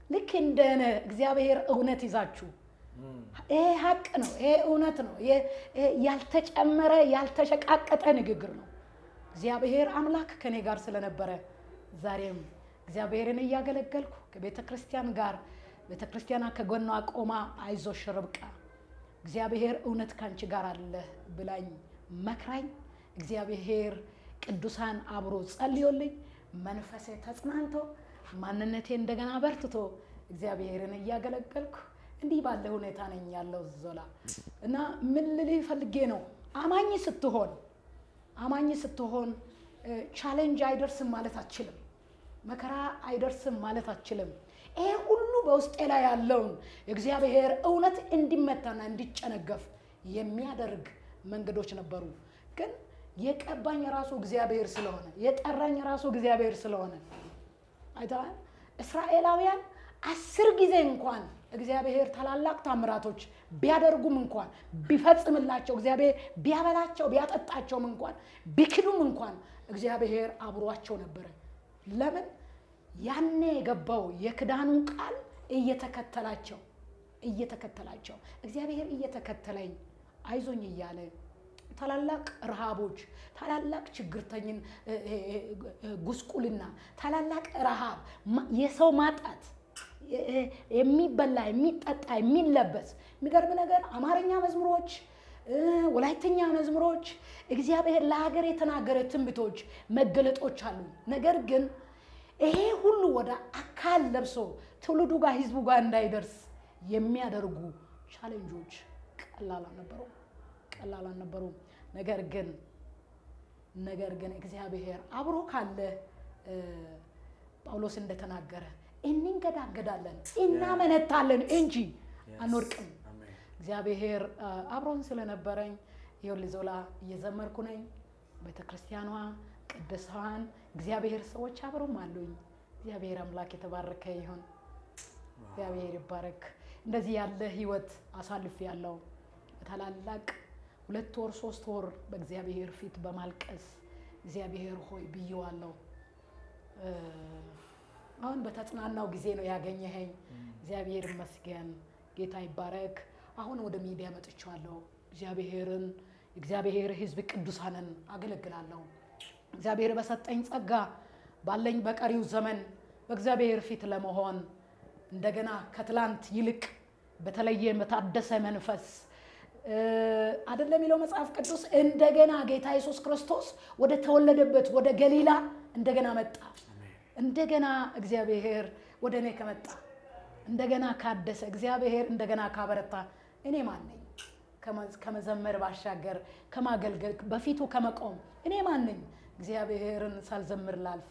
S1: ልክ እንደነ እግዚአብሔር እውነት ይዛችሁ ይሄ ሀቅ ነው። ይሄ እውነት ነው። ይሄ ያልተጨመረ ያልተሸቃቀጠ ንግግር ነው። እግዚአብሔር አምላክ ከኔ ጋር ስለነበረ ዛሬም እግዚአብሔርን እያገለገልኩ ከቤተ ክርስቲያን ጋር ቤተ ክርስቲያኗ ከጎኗ ቆማ አይዞሽ ርብቃ እግዚአብሔር እውነት ካንቺ ጋር አለ ብላኝ መክራኝ እግዚአብሔር ቅዱሳን አብሮ ጸልዮልኝ መንፈሴ ተጽናንቶ ማንነቴ እንደገና በርትቶ እግዚአብሔርን እያገለገልኩ እንዲህ ባለ ሁኔታ ነኝ ያለው ዞላ እና ምን ልልህ ፈልጌ ነው አማኝ ስትሆን አማኝ ስትሆን ቻሌንጅ አይደርስም ማለት አትችልም። መከራ አይደርስም ማለት አትችልም። ይሄ ሁሉ በውስጤ ላይ ያለውን የእግዚአብሔር እውነት እንዲመታና እንዲጨነገፍ የሚያደርግ መንገዶች ነበሩ። ግን የቀባኝ ራሱ እግዚአብሔር ስለሆነ የጠራኝ ራሱ እግዚአብሔር ስለሆነ አይተዋል። እስራኤላውያን አስር ጊዜ እንኳን እግዚአብሔር ታላላቅ ታምራቶች ቢያደርጉም እንኳን ቢፈጽምላቸው እግዚአብሔር ቢያበላቸው ቢያጠጣቸውም እንኳን ቢክዱም እንኳን እግዚአብሔር አብሯቸው ነበረ። ለምን? ያኔ የገባው የክዳኑ ቃል እየተከተላቸው እየተከተላቸው እግዚአብሔር እየተከተለኝ አይዞኝ እያለ ታላላቅ ረሃቦች፣ ታላላቅ ችግርተኝን ጉስቁልና፣ ታላላቅ ረሃብ፣ የሰው ማጣት የሚበላ የሚጠጣ የሚለበስ የሚገርም ነገር አማርኛ መዝሙሮች ወላይተኛ መዝሙሮች እግዚአብሔር ለሀገር የተናገረ ትንቢቶች መገለጦች አሉ። ነገር ግን ይሄ ሁሉ ወደ አካል ለብሶ ትውልዱ ጋር ህዝቡ ጋር እንዳይደርስ የሚያደርጉ ቻሌንጆች ቀላል አልነበሩም፣ ቀላል አልነበሩም። ነገር ግን ነገር ግን እግዚአብሔር አብሮ ካለ ጳውሎስ እንደተናገረ እንንገዳገዳለን እናመነታለን እንጂ አንወድቅም። እግዚአብሔር አብሮን ስለነበረኝ ይኸውልህ ዞላ እየዘመርኩ ነኝ። ቤተ ክርስቲያኗ ቅዱሳን እግዚአብሔር ሰዎች አብሮም አሉኝ። እግዚአብሔር አምላክ የተባረከ ይሁን። እግዚአብሔር ይባረክ። እንደዚህ ያለ ህይወት አሳልፍ ያለው ታላላቅ ሁለት ወር ሶስት ወር በእግዚአብሔር ፊት በማልቀስ እግዚአብሔር ሆይ ብዬዋለሁ። አሁን በተጽናናው ጊዜ ነው ያገኘኸኝ። እግዚአብሔር ይመስገን፣ ጌታ ይባረክ። አሁን ወደ ሚዲያ መጥቻለሁ። እግዚአብሔርን እግዚአብሔር ህዝብ ቅዱሳንን አገለግላለሁ። እግዚአብሔር በሰጠኝ ጸጋ ባለኝ በቀሪው ዘመን በእግዚአብሔር ፊት ለመሆን እንደገና ከትላንት ይልቅ በተለየ በታደሰ መንፈስ አይደለም የሚለው መጽሐፍ ቅዱስ እንደገና ጌታ ኢየሱስ ክርስቶስ ወደ ተወለደበት ወደ ገሊላ እንደገና መጣ። እንደገና እግዚአብሔር ወደ እኔ ከመጣ እንደገና ካደሰ እግዚአብሔር እንደገና ካበረታ እኔ ማን ነኝ? ከመዘመር ባሻገር ከማገልገል በፊቱ ከመቆም እኔ ማን ነኝ? እግዚአብሔርን ሳልዘምር ላልፍ።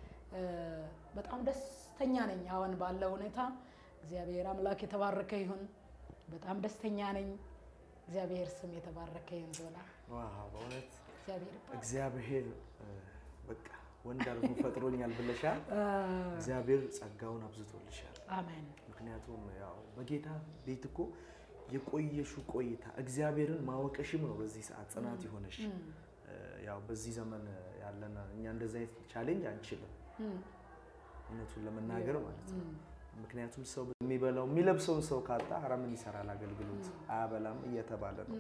S1: በጣም ደስተኛ ነኝ አሁን ባለው ሁኔታ። እግዚአብሔር አምላክ የተባረከ ይሁን። በጣም ደስተኛ ነኝ። እግዚአብሔር ስም የተባረከ ይሁን። ዞላ
S2: በእውነት
S1: እግዚአብሔር
S2: እግዚአብሔር በቃ ወንድ አድርጎ ፈጥሮኛል ብለሻል። እግዚአብሔር ጸጋውን አብዝቶልሻል።
S1: አሜን።
S2: ምክንያቱም ያው በጌታ ቤት እኮ የቆየሹ ቆይታ እግዚአብሔርን ማወቀሽም ነው በዚህ ሰዓት ጽናት የሆነሽ። ያው በዚህ ዘመን ያለን እኛ እንደዚህ አይነት ቻሌንጅ አንችልም፣ እውነቱን ለመናገር ማለት ነው። ምክንያቱም ሰው የሚበላው የሚለብሰውን ሰው ካጣ ኧረ ምን ይሰራል አገልግሎት አያበላም እየተባለ ነው።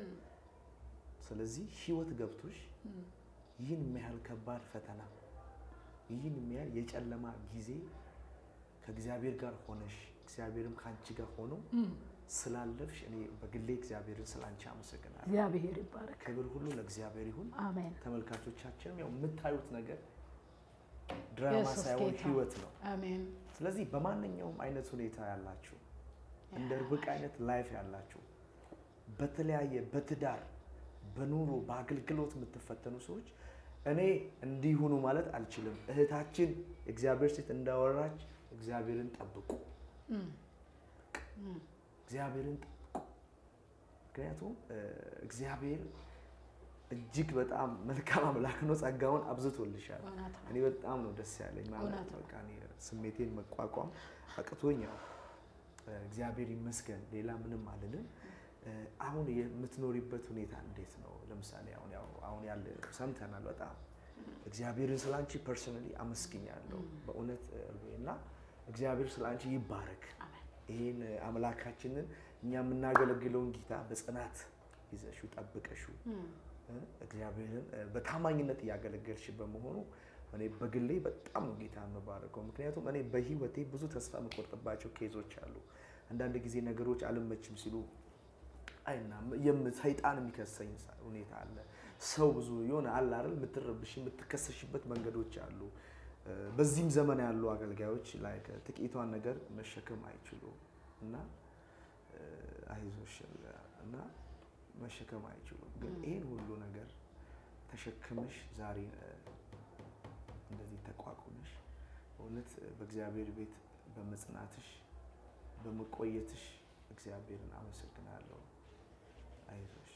S2: ስለዚህ ህይወት ገብቶሽ ይህን የሚያህል ከባድ ፈተና ይህን የሚያህል የጨለማ ጊዜ ከእግዚአብሔር ጋር ሆነሽ እግዚአብሔርም ከአንቺ ጋር ሆኖ ስላለፍሽ እኔ በግሌ እግዚአብሔርን ስለ አንቺ አመሰግናለሁ።
S1: እግዚአብሔር ይባረክ።
S2: ክብር ሁሉ ለእግዚአብሔር ይሁን።
S1: አሜን።
S2: ተመልካቾቻችንም ያው የምታዩት ነገር ድራማ
S1: ኢየሱስ
S2: ሳይሆን
S1: ጌታ።
S2: ህይወት ነው።
S1: አሜን።
S2: ስለዚህ በማንኛውም አይነት ሁኔታ ያላችሁ እንደ ርብቃ አይነት ላይፍ ያላችሁ በተለያየ በትዳር በኑሮ በአገልግሎት የምትፈተኑ ሰዎች እኔ እንዲሁኑ ማለት አልችልም። እህታችን የእግዚአብሔር ሴት እንዳወራች እግዚአብሔርን ጠብቁ፣ እግዚአብሔርን ጠብቁ። ምክንያቱም እ፣ እግዚአብሔር እጅግ በጣም መልካም አምላክ ነው። ጸጋውን አብዝቶልሻል።
S1: እውነት ነው።
S2: እኔ በጣም ነው ደስ ያለኝ ማለት
S1: እውነት
S2: ነው።
S1: ነው።
S2: በቃ እኔ ስሜቴን መቋቋም አቅቶኝ ያው እግዚአብሔር ይመስገን ሌላ ምንም አልልም። እ፣ አሁን የምትኖሪበት ሁኔታ እንዴት ነው? ለምሳሌ አሁን ያው አሁን ያለ ሰምተናል። በጣም እግዚአብሔርን ስላንቺ ፐርሰናሊ አመስግኛለሁ በእውነት እርቤ እና እግዚአብሔር ስለ አንቺ ይባረክ።
S1: አሜን።
S2: ይህን አምላካችንን እኛ የምናገለግለውን ጌታ በጽናት ይዘሽው ጠብቀሽው
S1: እም፣
S2: እ፣ እግዚአብሔርን እ፣ በታማኝነት እያገለገልሽ በመሆኑ እኔ በግሌ በጣም ነው ጌታ የምባረከው። ምክንያቱም እኔ በህይወቴ ብዙ ተስፋ የምቆርጥባቸው ኬዞች አሉ። አንዳንድ ጊዜ ነገሮች አልመችም ሲሉ አይና የም- ሰይጣን የሚከሰኝ ሳ- ሁኔታ አለ። ሰው ብዙ የሆነ አለ አይደል የምትረብሽ የምትከሰሽበት መንገዶች አሉ። እ፣ በዚህም ዘመን ያሉ አገልጋዮች ላይ ጥቂቷን ነገር መሸከም አይችሉም እና እ፣ አይዞሽ እና መሸከም አይችሉም። ግን ይህን ሁሉ ነገር ተሸክመሽ ዛሬ እ፣ እንደዚህ ተቋቁመሽ እውነት በእግዚአብሔር ቤት በመጽናትሽ በመቆየትሽ እግዚአብሔርን አመሰግናለሁ። አይዞሽ።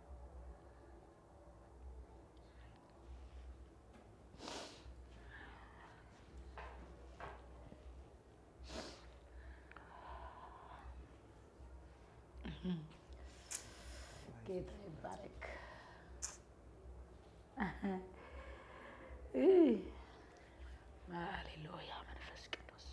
S1: ጌታ ይባረክ። እህ፣ ሃሌሉያ መንፈስ ቅዱስ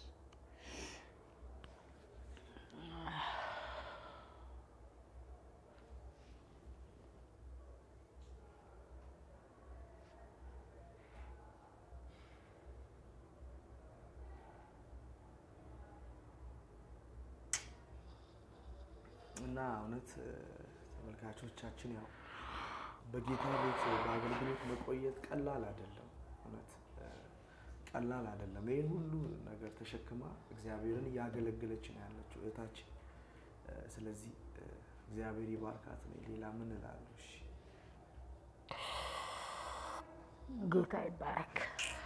S2: እና እውነት እ፣ ተመልካቾቻችን ያው በጌታ ቤት በአገልግሎት መቆየት ቀላል አይደለም። እውነት እ፣ ቀላል አይደለም። ይህን ሁሉ ነገር ተሸክማ እግዚአብሔርን እያገለገለች ነው ያለችው እህታችን። እ፣ ስለዚህ እ፣ እግዚአብሔር ይባርካት ነው። ሌላ ምን እላለሁ? እሺ።
S1: ጌታ ይባረክ።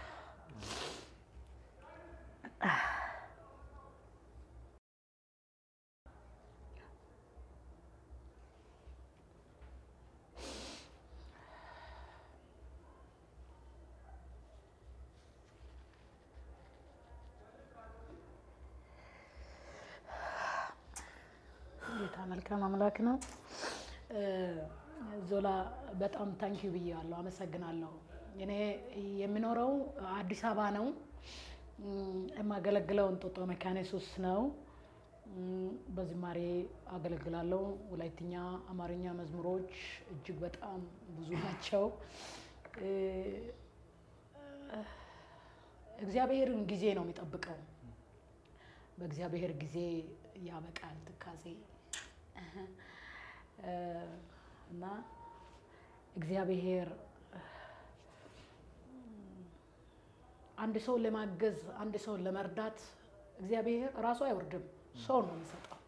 S1: ጌታ መልካም አምላክ ነው። እ፣ ዞላ በጣም ታንኪዩ ብያለሁ፣ አመሰግናለሁ። እኔ የሚኖረው አዲስ አበባ ነው። እም፣ የማገለግለው እንጦጦ መካነ ኢየሱስ ነው። እም፣ በዝማሬ አገለግላለሁ። ወላይትኛ፣ አማርኛ መዝሙሮች እጅግ በጣም ብዙ ናቸው። እ፣ እግዚአብሔርን ጊዜ ነው የሚጠብቀው። በእግዚአብሔር ጊዜ ያበቃል ትካዜ እ፣ እና እግዚአብሔር አንድ ሰውን ለማገዝ አንድ ሰውን ለመርዳት እግዚአብሔር ራሱ አይወርድም፣ ሰው ነው የሚሰጠው።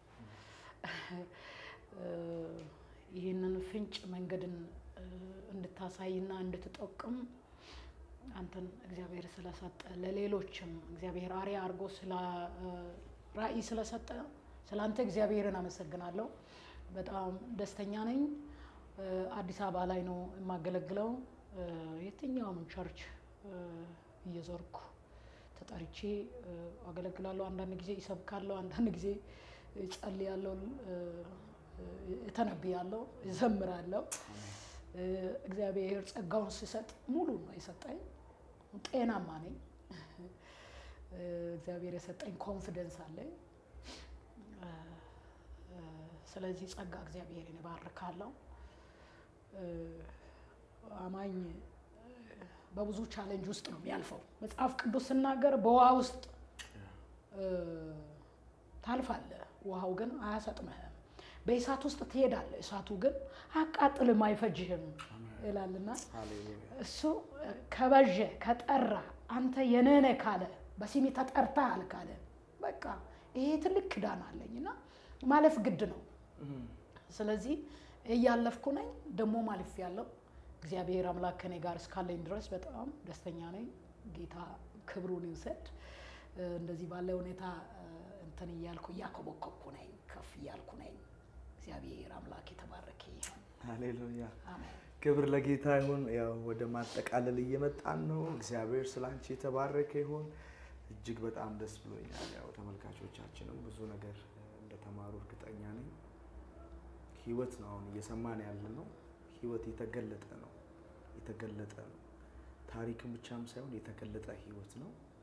S1: እ፣ ይህንን ፍንጭ መንገድን እ፣ እንድታሳይና እንድትጠቅም አንተን እግዚአብሔር ስለሰጠ ለሌሎችም እግዚአብሔር አርያ አድርጎ ስለ ራእይ ስለሰጠ ስለ አንተ እግዚአብሔርን አመሰግናለሁ። በጣም ደስተኛ ነኝ። እ፣ አዲስ አበባ ላይ ነው የማገለግለው። እ፣ የትኛውም ቸርች እ፣ እየዞርኩ ተጠርቼ እ፣ አገለግላለሁ። አንዳንድ ጊዜ ይሰብካለሁ፣ አንዳንድ ጊዜ እጸልያለሁ፣ እ፣ እ፣ እተነብያለሁ፣ እዘምራለሁ። እ፣ እግዚአብሔር ጸጋውን ሲሰጥ ሙሉ ነው የሰጠኝ። ጤናማ ነኝ። እ፣ እግዚአብሔር የሰጠኝ ኮንፊደንስ አለኝ። እ፣ እ፣ ስለዚህ ጸጋ እግዚአብሔርን እባርካለሁ። እ፣ አማኝ እ፣ በብዙ ቻሌንጅ ውስጥ ነው የሚያልፈው። መጽሐፍ ቅዱስ ስናገር በውሃ ውስጥ እ፣ ታልፋለህ፣ ውሃው ግን አያሰጥምህም። በእሳት ውስጥ ትሄዳለህ፣ እሳቱ ግን አያቃጥልም፣ አይፈጅህም ይላልና
S2: ሃሌሉያ።
S1: እሱ ከበዠ ከጠራ አንተ የነነ ካለ በስሜ ተጠርተሃል ካለ በቃ ይሄ ትልቅ ክዳን አለኝ እና ማለፍ ግድ ነው። ስለዚህ እያለፍኩ ነኝ፣ ደግሞ ማለፍ ያለው እግዚአብሔር አምላክ ከኔ ጋር እስካለኝ ድረስ በጣም ደስተኛ ነኝ። ጌታ ክብሩን ይውሰድ። እ፣ እንደዚህ ባለ ሁኔታ እ፣ እንትን እያልኩ እያኮበኮብኩ ነኝ፣ ከፍ እያልኩ ነኝ። እግዚአብሔር አምላክ የተባረከ ይሁን።
S2: ሃሌሉያ።
S1: አሜን።
S2: ክብር ለጌታ ይሁን። ያው ወደ ማጠቃለል እየመጣን ነው። እግዚአብሔር ስለ አንቺ የተባረከ ይሁን። እጅግ በጣም ደስ ብሎኛል። ያው ተመልካቾቻችንም ብዙ ነገር እ፣ እንደተማሩ እርግጠኛ ነኝ። ህይወት ነው አሁን እየሰማን ያለ ነው። ህይወት የተገለጠ ነው፣ የተገለጠ ነው። ታሪክም ብቻም ሳይሆን የተገለጠ ህይወት ነው።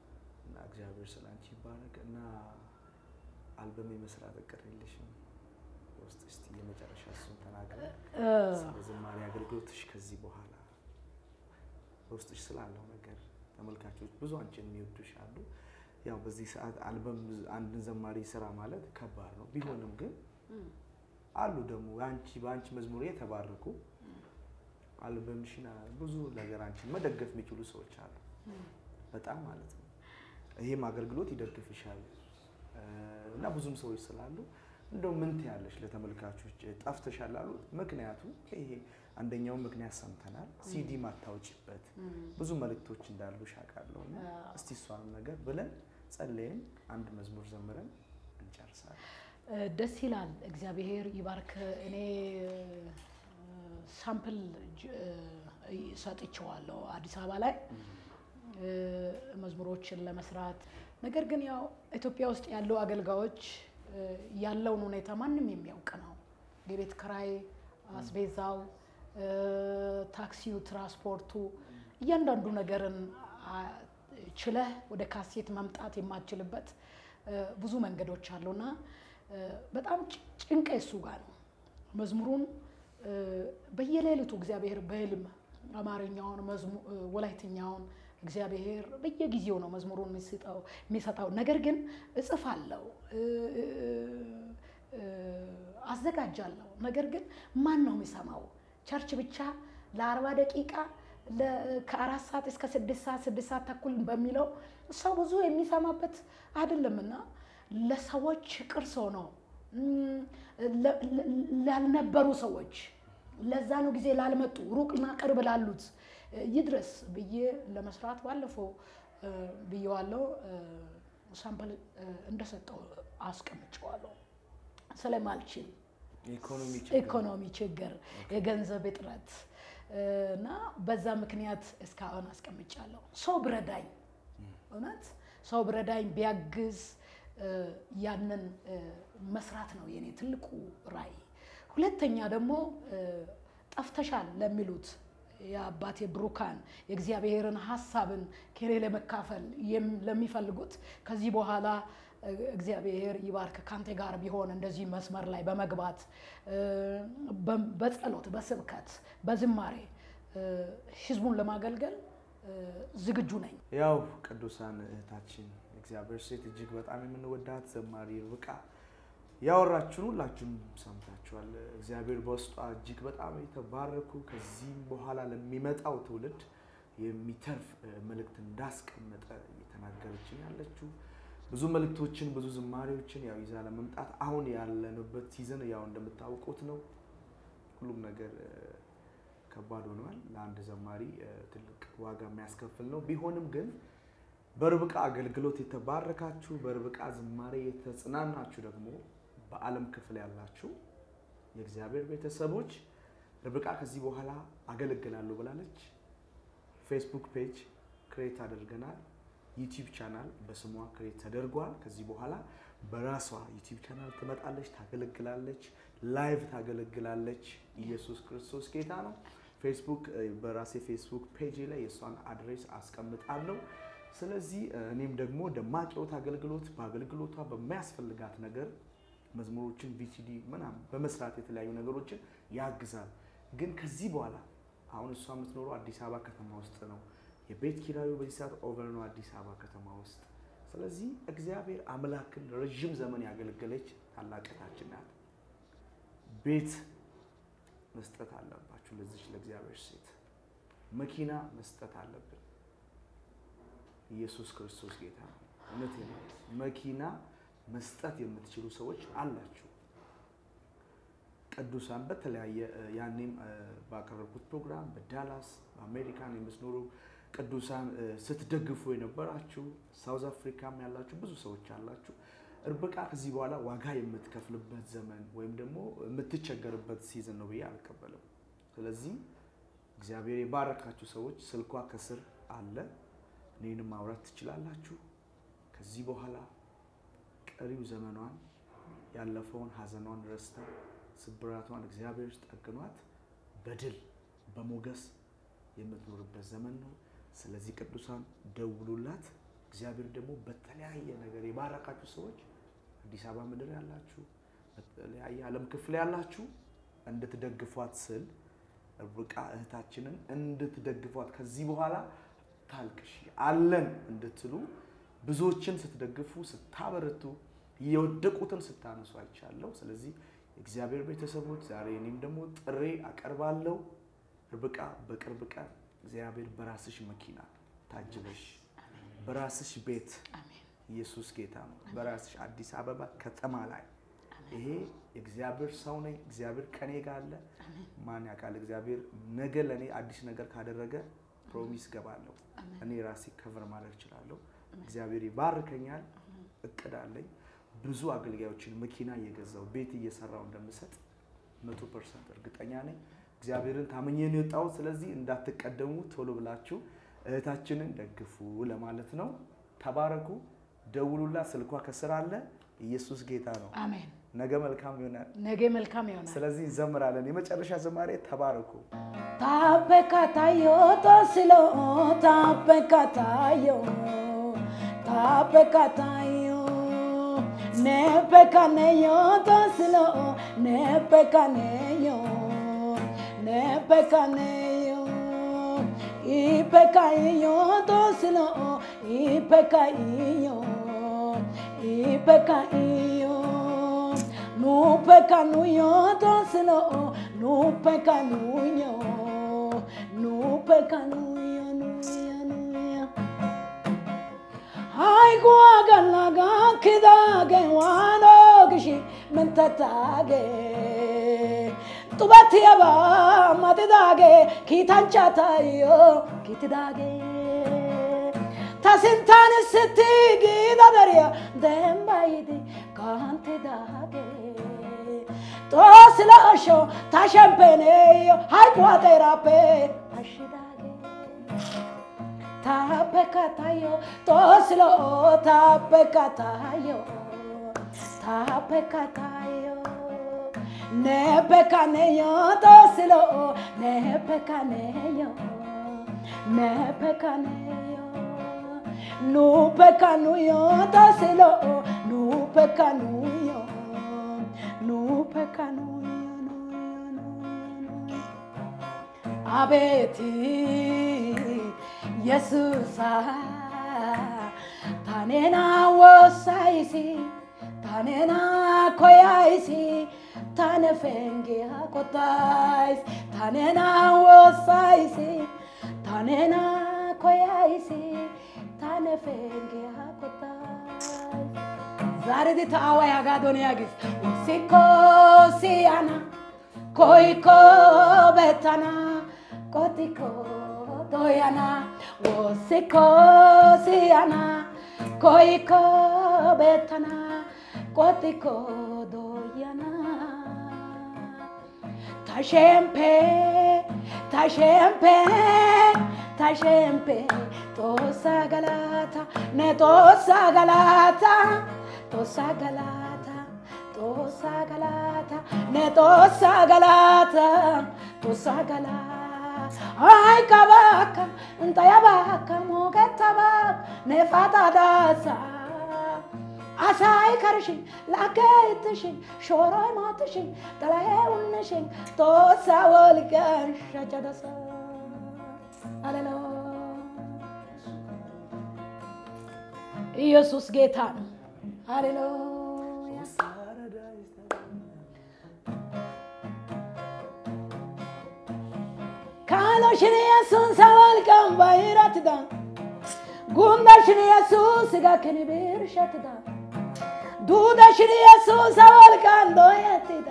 S2: እና እግዚአብሔር ስለ አንቺ ይባረክ እና አልበም የመስራት እቅድ የለሽም ውስጥ እስቲ የመጨረሻ እሱን ተናግረ ስለ ዝማሬ አገልግሎትሽ ከዚህ በኋላ በውስጥሽ ስላለው ነገር ተመልካቾች ብዙ አንቺን የሚወዱሽ አሉ። ያው በዚህ ሰዓት አልበም አንድን ዘማሪ ስራ ማለት ከባድ ነው። ቢሆንም ግን አሉ ደግሞ አንቺ በአንቺ መዝሙር የተባረኩ አልበምሽን ብዙ ነገር አንቺን መደገፍ የሚችሉ ሰዎች አሉ። በጣም ማለት ነው። ይሄም አገልግሎት ይደግፍሻል እና ብዙም ሰዎች ስላሉ እንደው ምን ትያለሽ ለተመልካቾች? ጠፍተሻል አሉ። ምክንያቱ ይሄ አንደኛውን ምክንያት ሰምተናል። ሲዲ ማታወጭበት ብዙ መልእክቶች እንዳሉ ሻቃለሁ። እስቲ እሷንም ነገር ብለን ጸለይን አንድ መዝሙር ዘምረን እንጨርሳለን።
S1: ደስ ይላል። እግዚአብሔር ይባርክ። እኔ ሳምፕል ሰጥቼዋለሁ አዲስ አበባ ላይ መዝሙሮችን ለመስራት ነገር ግን ያው ኢትዮጵያ ውስጥ ያሉ አገልጋዮች ያለውን ሁኔታ ማንም የሚያውቅ ነው። የቤት ክራይ፣ አስቤዛው፣ ታክሲው፣ ትራንስፖርቱ እያንዳንዱ ነገርን ችለህ ወደ ካሴት መምጣት የማትችልበት ብዙ መንገዶች አሉና በጣም ጭንቀ እሱ ጋር ነው። መዝሙሩን በየሌሊቱ እግዚአብሔር በህልም አማርኛውን፣ ወላይትኛውን እግዚአብሔር በየጊዜው ነው መዝሙሩን የሚሰጠው። ነገር ግን እጽፋለሁ፣ አዘጋጃለሁ። ነገር ግን ማን ነው የሚሰማው? ቸርች ብቻ ለአርባ ደቂቃ ከአራት ሰዓት እስከ ስድስት ሰዓት ስድስት ሰዓት ተኩል በሚለው ሰው ብዙ የሚሰማበት አይደለምና ለሰዎች ቅርስ ሆኖ ላልነበሩ ሰዎች ለዛኑ ጊዜ ላልመጡ ሩቅና ቅርብ ላሉት ይድረስ ብዬ ለመስራት ባለፈው ብዬዋለሁ። ሳምፕል እንደሰጠው አስቀምጨዋለሁ። ስለማልችል ኢኮኖሚ ችግር፣ የገንዘብ እጥረት እና በዛ ምክንያት እስካሁን አስቀምጫለሁ። ሰው ብረዳኝ፣ እውነት ሰው ብረዳኝ ቢያግዝ ያንን መስራት ነው የኔ ትልቁ ራዕይ። ሁለተኛ ደግሞ ጠፍተሻል ለሚሉት የአባቴ ብሩካን የእግዚአብሔርን ሀሳብን ከኔ ለመካፈል ለሚፈልጉት ከዚህ በኋላ እግዚአብሔር ይባርክ ካንተ ጋር ቢሆን እንደዚህ መስመር ላይ በመግባት በጸሎት፣ በስብከት፣ በዝማሬ ህዝቡን ለማገልገል ዝግጁ ነኝ።
S2: ያው ቅዱሳን እህታችን እግዚአብሔር ሴት እጅግ በጣም የምንወዳት ዘማሪ ርብቃ ያወራችሁን ሁላችሁም ሰምታችኋል። እግዚአብሔር በውስጧ እጅግ በጣም የተባረኩ ከዚህም በኋላ ለሚመጣው ትውልድ የሚተርፍ መልእክት እንዳስቀመጠ እየተናገረችን ያለችው ብዙ መልእክቶችን ብዙ ዝማሬዎችን ያው ይዛ ለመምጣት አሁን ያለንበት ሲዝን ያው እንደምታውቁት ነው። ሁሉም ነገር ከባድ ሆኗል። ለአንድ ዘማሪ ትልቅ ዋጋ የሚያስከፍል ነው። ቢሆንም ግን በርብቃ አገልግሎት የተባረካችሁ በርብቃ ዝማሬ የተጽናናችሁ ደግሞ በዓለም ክፍል ያላችሁ የእግዚአብሔር ቤተሰቦች ርብቃ ከዚህ በኋላ አገለግላለሁ ብላለች። ፌስቡክ ፔጅ ክሬት አድርገናል። ዩቲዩብ ቻናል በስሟ ክሬት ተደርጓል። ከዚህ በኋላ በራሷ ዩቲዩብ ቻናል ትመጣለች፣ ታገለግላለች፣ ላይቭ ታገለግላለች። ኢየሱስ ክርስቶስ ጌታ ነው። ፌስቡክ በራሴ ፌስቡክ ፔጅ ላይ የእሷን አድሬስ አስቀምጣለሁ። ስለዚህ እኔም ደግሞ ደማቅ ሕይወት አገልግሎት በአገልግሎቷ በሚያስፈልጋት ነገር መዝሙሮችን ቪሲዲ ምናምን በመስራት የተለያዩ ነገሮችን ያግዛል። ግን ከዚህ በኋላ አሁን እሷ የምትኖረው አዲስ አበባ ከተማ ውስጥ ነው። የቤት ኪራዩ በዚህ ሰዓት ኦቨር ነው አዲስ አበባ ከተማ ውስጥ። ስለዚህ እግዚአብሔር አምላክን ረዥም ዘመን ያገለገለች ታላቅታችን ናት። ቤት መስጠት አለባችሁ ለዚች ለእግዚአብሔር ሴት። መኪና መስጠት አለብን። ኢየሱስ ክርስቶስ ጌታ ነው። እውነቴ ነው። መኪና መስጠት የምትችሉ ሰዎች አላችሁ። ቅዱሳን በተለያየ ያኔም ባቀረብኩት ፕሮግራም በዳላስ በአሜሪካን የምትኖሩ ቅዱሳን ስትደግፉ የነበራችሁ ሳውዝ አፍሪካም ያላችሁ ብዙ ሰዎች አላችሁ። ርብቃ ከዚህ በኋላ ዋጋ የምትከፍልበት ዘመን ወይም ደግሞ የምትቸገርበት ሲዝን ነው ብዬ አልቀበልም። ስለዚህ እግዚአብሔር የባረካችሁ ሰዎች ስልኳ ከስር አለ፣ እኔንም ማውራት ትችላላችሁ። ከዚህ በኋላ ቀሪው ዘመኗን ያለፈውን ሀዘኗን ረስታ ስብራቷን እግዚአብሔር ጠግኗት በድል በሞገስ የምትኖርበት ዘመን ነው። ስለዚህ ቅዱሳን ደውሉላት፣ እግዚአብሔር ደግሞ በተለያየ ነገር የባረካችሁ ሰዎች አዲስ አበባ ምድር ያላችሁ በተለያየ ዓለም ክፍል ያላችሁ እንድትደግፏት ስል ርብቃ እህታችንን እንድትደግፏት ከዚህ በኋላ ታልቅሽ አለን እንድትሉ ብዙዎችን ስትደግፉ ስታበረቱ የወደቁትን ስታነሱ አይቻለሁ። ስለዚህ የእግዚአብሔር ቤተሰቦች ዛሬ እኔም ደግሞ ጥሬ አቀርባለሁ። ርብቃ በቅርብ ቀን እግዚአብሔር በራስሽ መኪና ታጅበሽ በራስሽ ቤት ኢየሱስ ጌታ ነው። በራስሽ አዲስ አበባ ከተማ ላይ ይሄ የእግዚአብሔር ሰው ነኝ፣ እግዚአብሔር ከኔ ጋር አለ። ማን ያውቃል? እግዚአብሔር ነገ ለእኔ አዲስ ነገር ካደረገ ፕሮሚስ ገባለሁ። እኔ ራሴ ከቨር ማድረግ እችላለሁ። እግዚአብሔር ይባርከኛል። እቅድ አለኝ። ብዙ አገልጋዮችን መኪና እየገዛው ቤት እየሰራው እንደምሰጥ መቶ ፐርሰንት እርግጠኛ ነኝ። እግዚአብሔርን ታመኘ ነው የወጣሁት። ስለዚህ እንዳትቀደሙ ቶሎ ብላችሁ እህታችንን ደግፉ ለማለት ነው። ተባረኩ። ደውሉላ። ስልኳ ከስር አለ። ኢየሱስ ጌታ ነው።
S1: አሜን።
S2: ነገ መልካም ይሆናል።
S1: ነገ መልካም ይሆናል።
S2: ስለዚህ እንዘምራለን። የመጨረሻ ዝማሬ ተባረኩ።
S1: ታበካታዮ ተስሎ ታበካታዮ ታበካታዮ ነበካነዮ ተስሎ ነበካነዮ ነበካነዮ ኢበካዮ ተስሎ ኢበካዮ ኢበካዮ ኑበካኑዮ ተስሎ ኑበካኑዮ ኑበካኑዮ ኑዮ ኑዮ አይጓገላጋ ክዳገ ዋኖግሺ ምንተታጌ ጡበት የባ ማጥዳጌ ኪታንቻታዮ ኪትዳጌ ታስንታን ስቲ ጊዳደሪያ ደምባይዲ ካንትዳጌ ጦስለሾ ታሸምፔኔዮ ሃይቋጤራፔ አሽዳጌ ታበካታዮ ጦስሎ ታበካታዮ ታበካታዮ ነበካነዮ ጦስሎ ነበካነዮ ነበካነዮ ኑበካኑዮ ጦስሎ ኑበካኑዮ ኑበካኑዮ አቤት የሱሳ ታኔና ወሳይሲ ታኔና ኮያይሲ ታነ ፈንጌ ቆታይስ ታኔና ወሳይሲ ታኔና ኮያይሲ ታነ ፈንጌ ቆታይስ ዛሬ ታዋ ያጋዶን ያጊስ ሲኮ ሲያና ኮይኮ በታና ቆቲኮ ዶያና ወሲኮ ሲያና ኮይኮ በታና ቆቲኮ ዶያና ታሸምፔ ታሸምፔ ታሸምፔ ጦሳ ገላታ ነጦሳ ገላታ ጦሳ ገላታ ጦሳ ገላታ ነጦሳ ገላታ ጦሳ ገላታ አይ ከባካ እንጠያባካ ሞገተባ ነፋታ ዳሳ አሳይ ከርሽን ላከይትሽን ሾሮይ ሞትሽን ጠላዬውንሽን ቶሳ ወልቀን ሸጨደሰ አሌሎ ኢየሱስ ጌታ ነው። ሃሌሉያ ካሎሽን ኢየሱስ ሰወልቀን ባይረትዳ ጉንዳሽን ኢየሱስ ጋክን ብርሸትዳ ዱዳሽን ኢየሱስ ሰወልቀን ዶየትዳ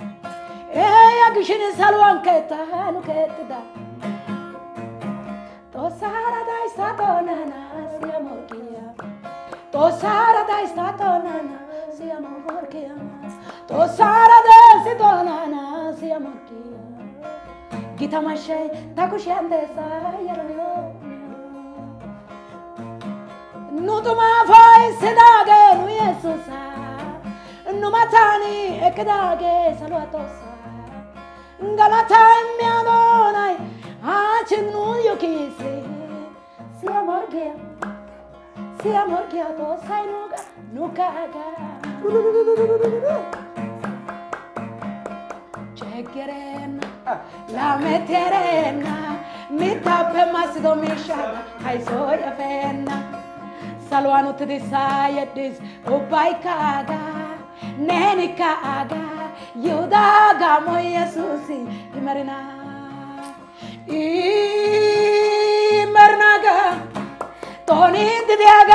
S1: ያግሽን ሰልዋን ከታኑ ከትዳ ጦሳራ ዳይስታ ጦናና ሲያሞርኪያ ጦሳራ ዳይስታ ጦናና ሲያሞርኪያ ጦሳራ ደሲ ጦናና ሲያሞርኪያ ጊታማሻይ ታኩሽያን ደሳ የሮዮ ኑጡማ ፋይ ስዳገ ኑ የሱሳ ኑማታኒ እቅዳጌ ሰልዋቶሳ እንገላታ የሚያኖናይ አችግኑ ዩኪሲ ሲያሞርጊያ siya morkiyato saynuga nukaga ቸገረና ላመቴሬና ሚታበ ማስዶ ሚሻና ሃይሶ የፌና salwaan uttidisaa yeddis ubbaykaaga neenikaaga yihudaa gaamo yesuusi imarina imarinaga tooniintidiyaga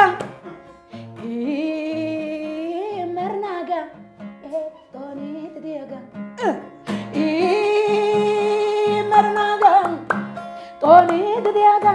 S1: imarinaga tooniintidiyaga imarinaga tooniintidiyaga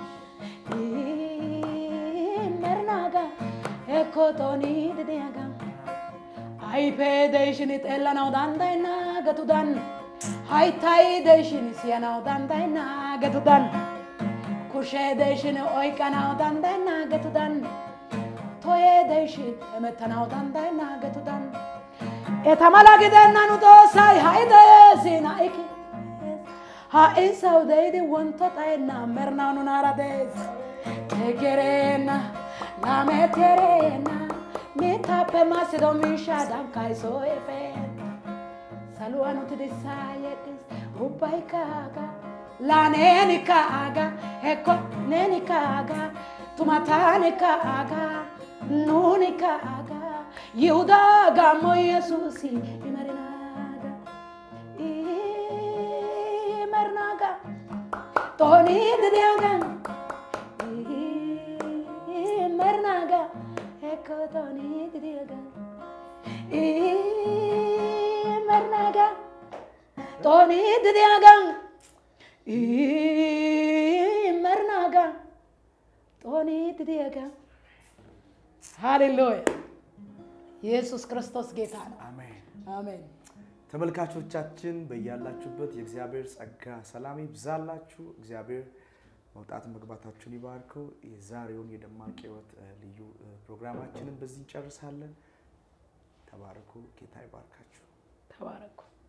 S1: mernaga ecco toni didiaga ayfee deyshin xeellanawu danddayenna getudan hayttay deyshin siyanawu danddayenna getudan kushee deyshin oyqqanawu danddayenna getudan toyee deyshin hemettanawu danddayenna getudan eta mala gidenna nu xoossay ha'i deesi na'iki ha'i sawu deyidi wonto xayenna mernawu nunaara dees Tegerena, lameterena, mitape masido misha dankai so efen. Saluano ti desayetis, ubai kaga, la neni kaga, ecco neni kaga, tumatane kaga, nuni kaga, Yehuda gamo Yesusi, imarinaga, imarnaga, Tony didiaga, mernaga ecco toni didiaga mernaga toni didiaga mernaga toni didiaga ሃሌሉያ ኢየሱስ ክርስቶስ ጌታ ነው።
S2: አሜን።
S1: አሜን።
S2: ተመልካቾቻችን በያላችሁበት የእግዚአብሔር ጸጋ ሰላም ይብዛላችሁ። እግዚአብሔር መውጣት መግባታችሁን ይባርከው። የዛሬውን የደማቅ ሕይወት እ፣ ልዩ እ፣ ፕሮግራማችንን በዚህ እንጨርሳለን። ተባረኩ። ጌታ ይባርካችሁ።
S1: ተባረኩ።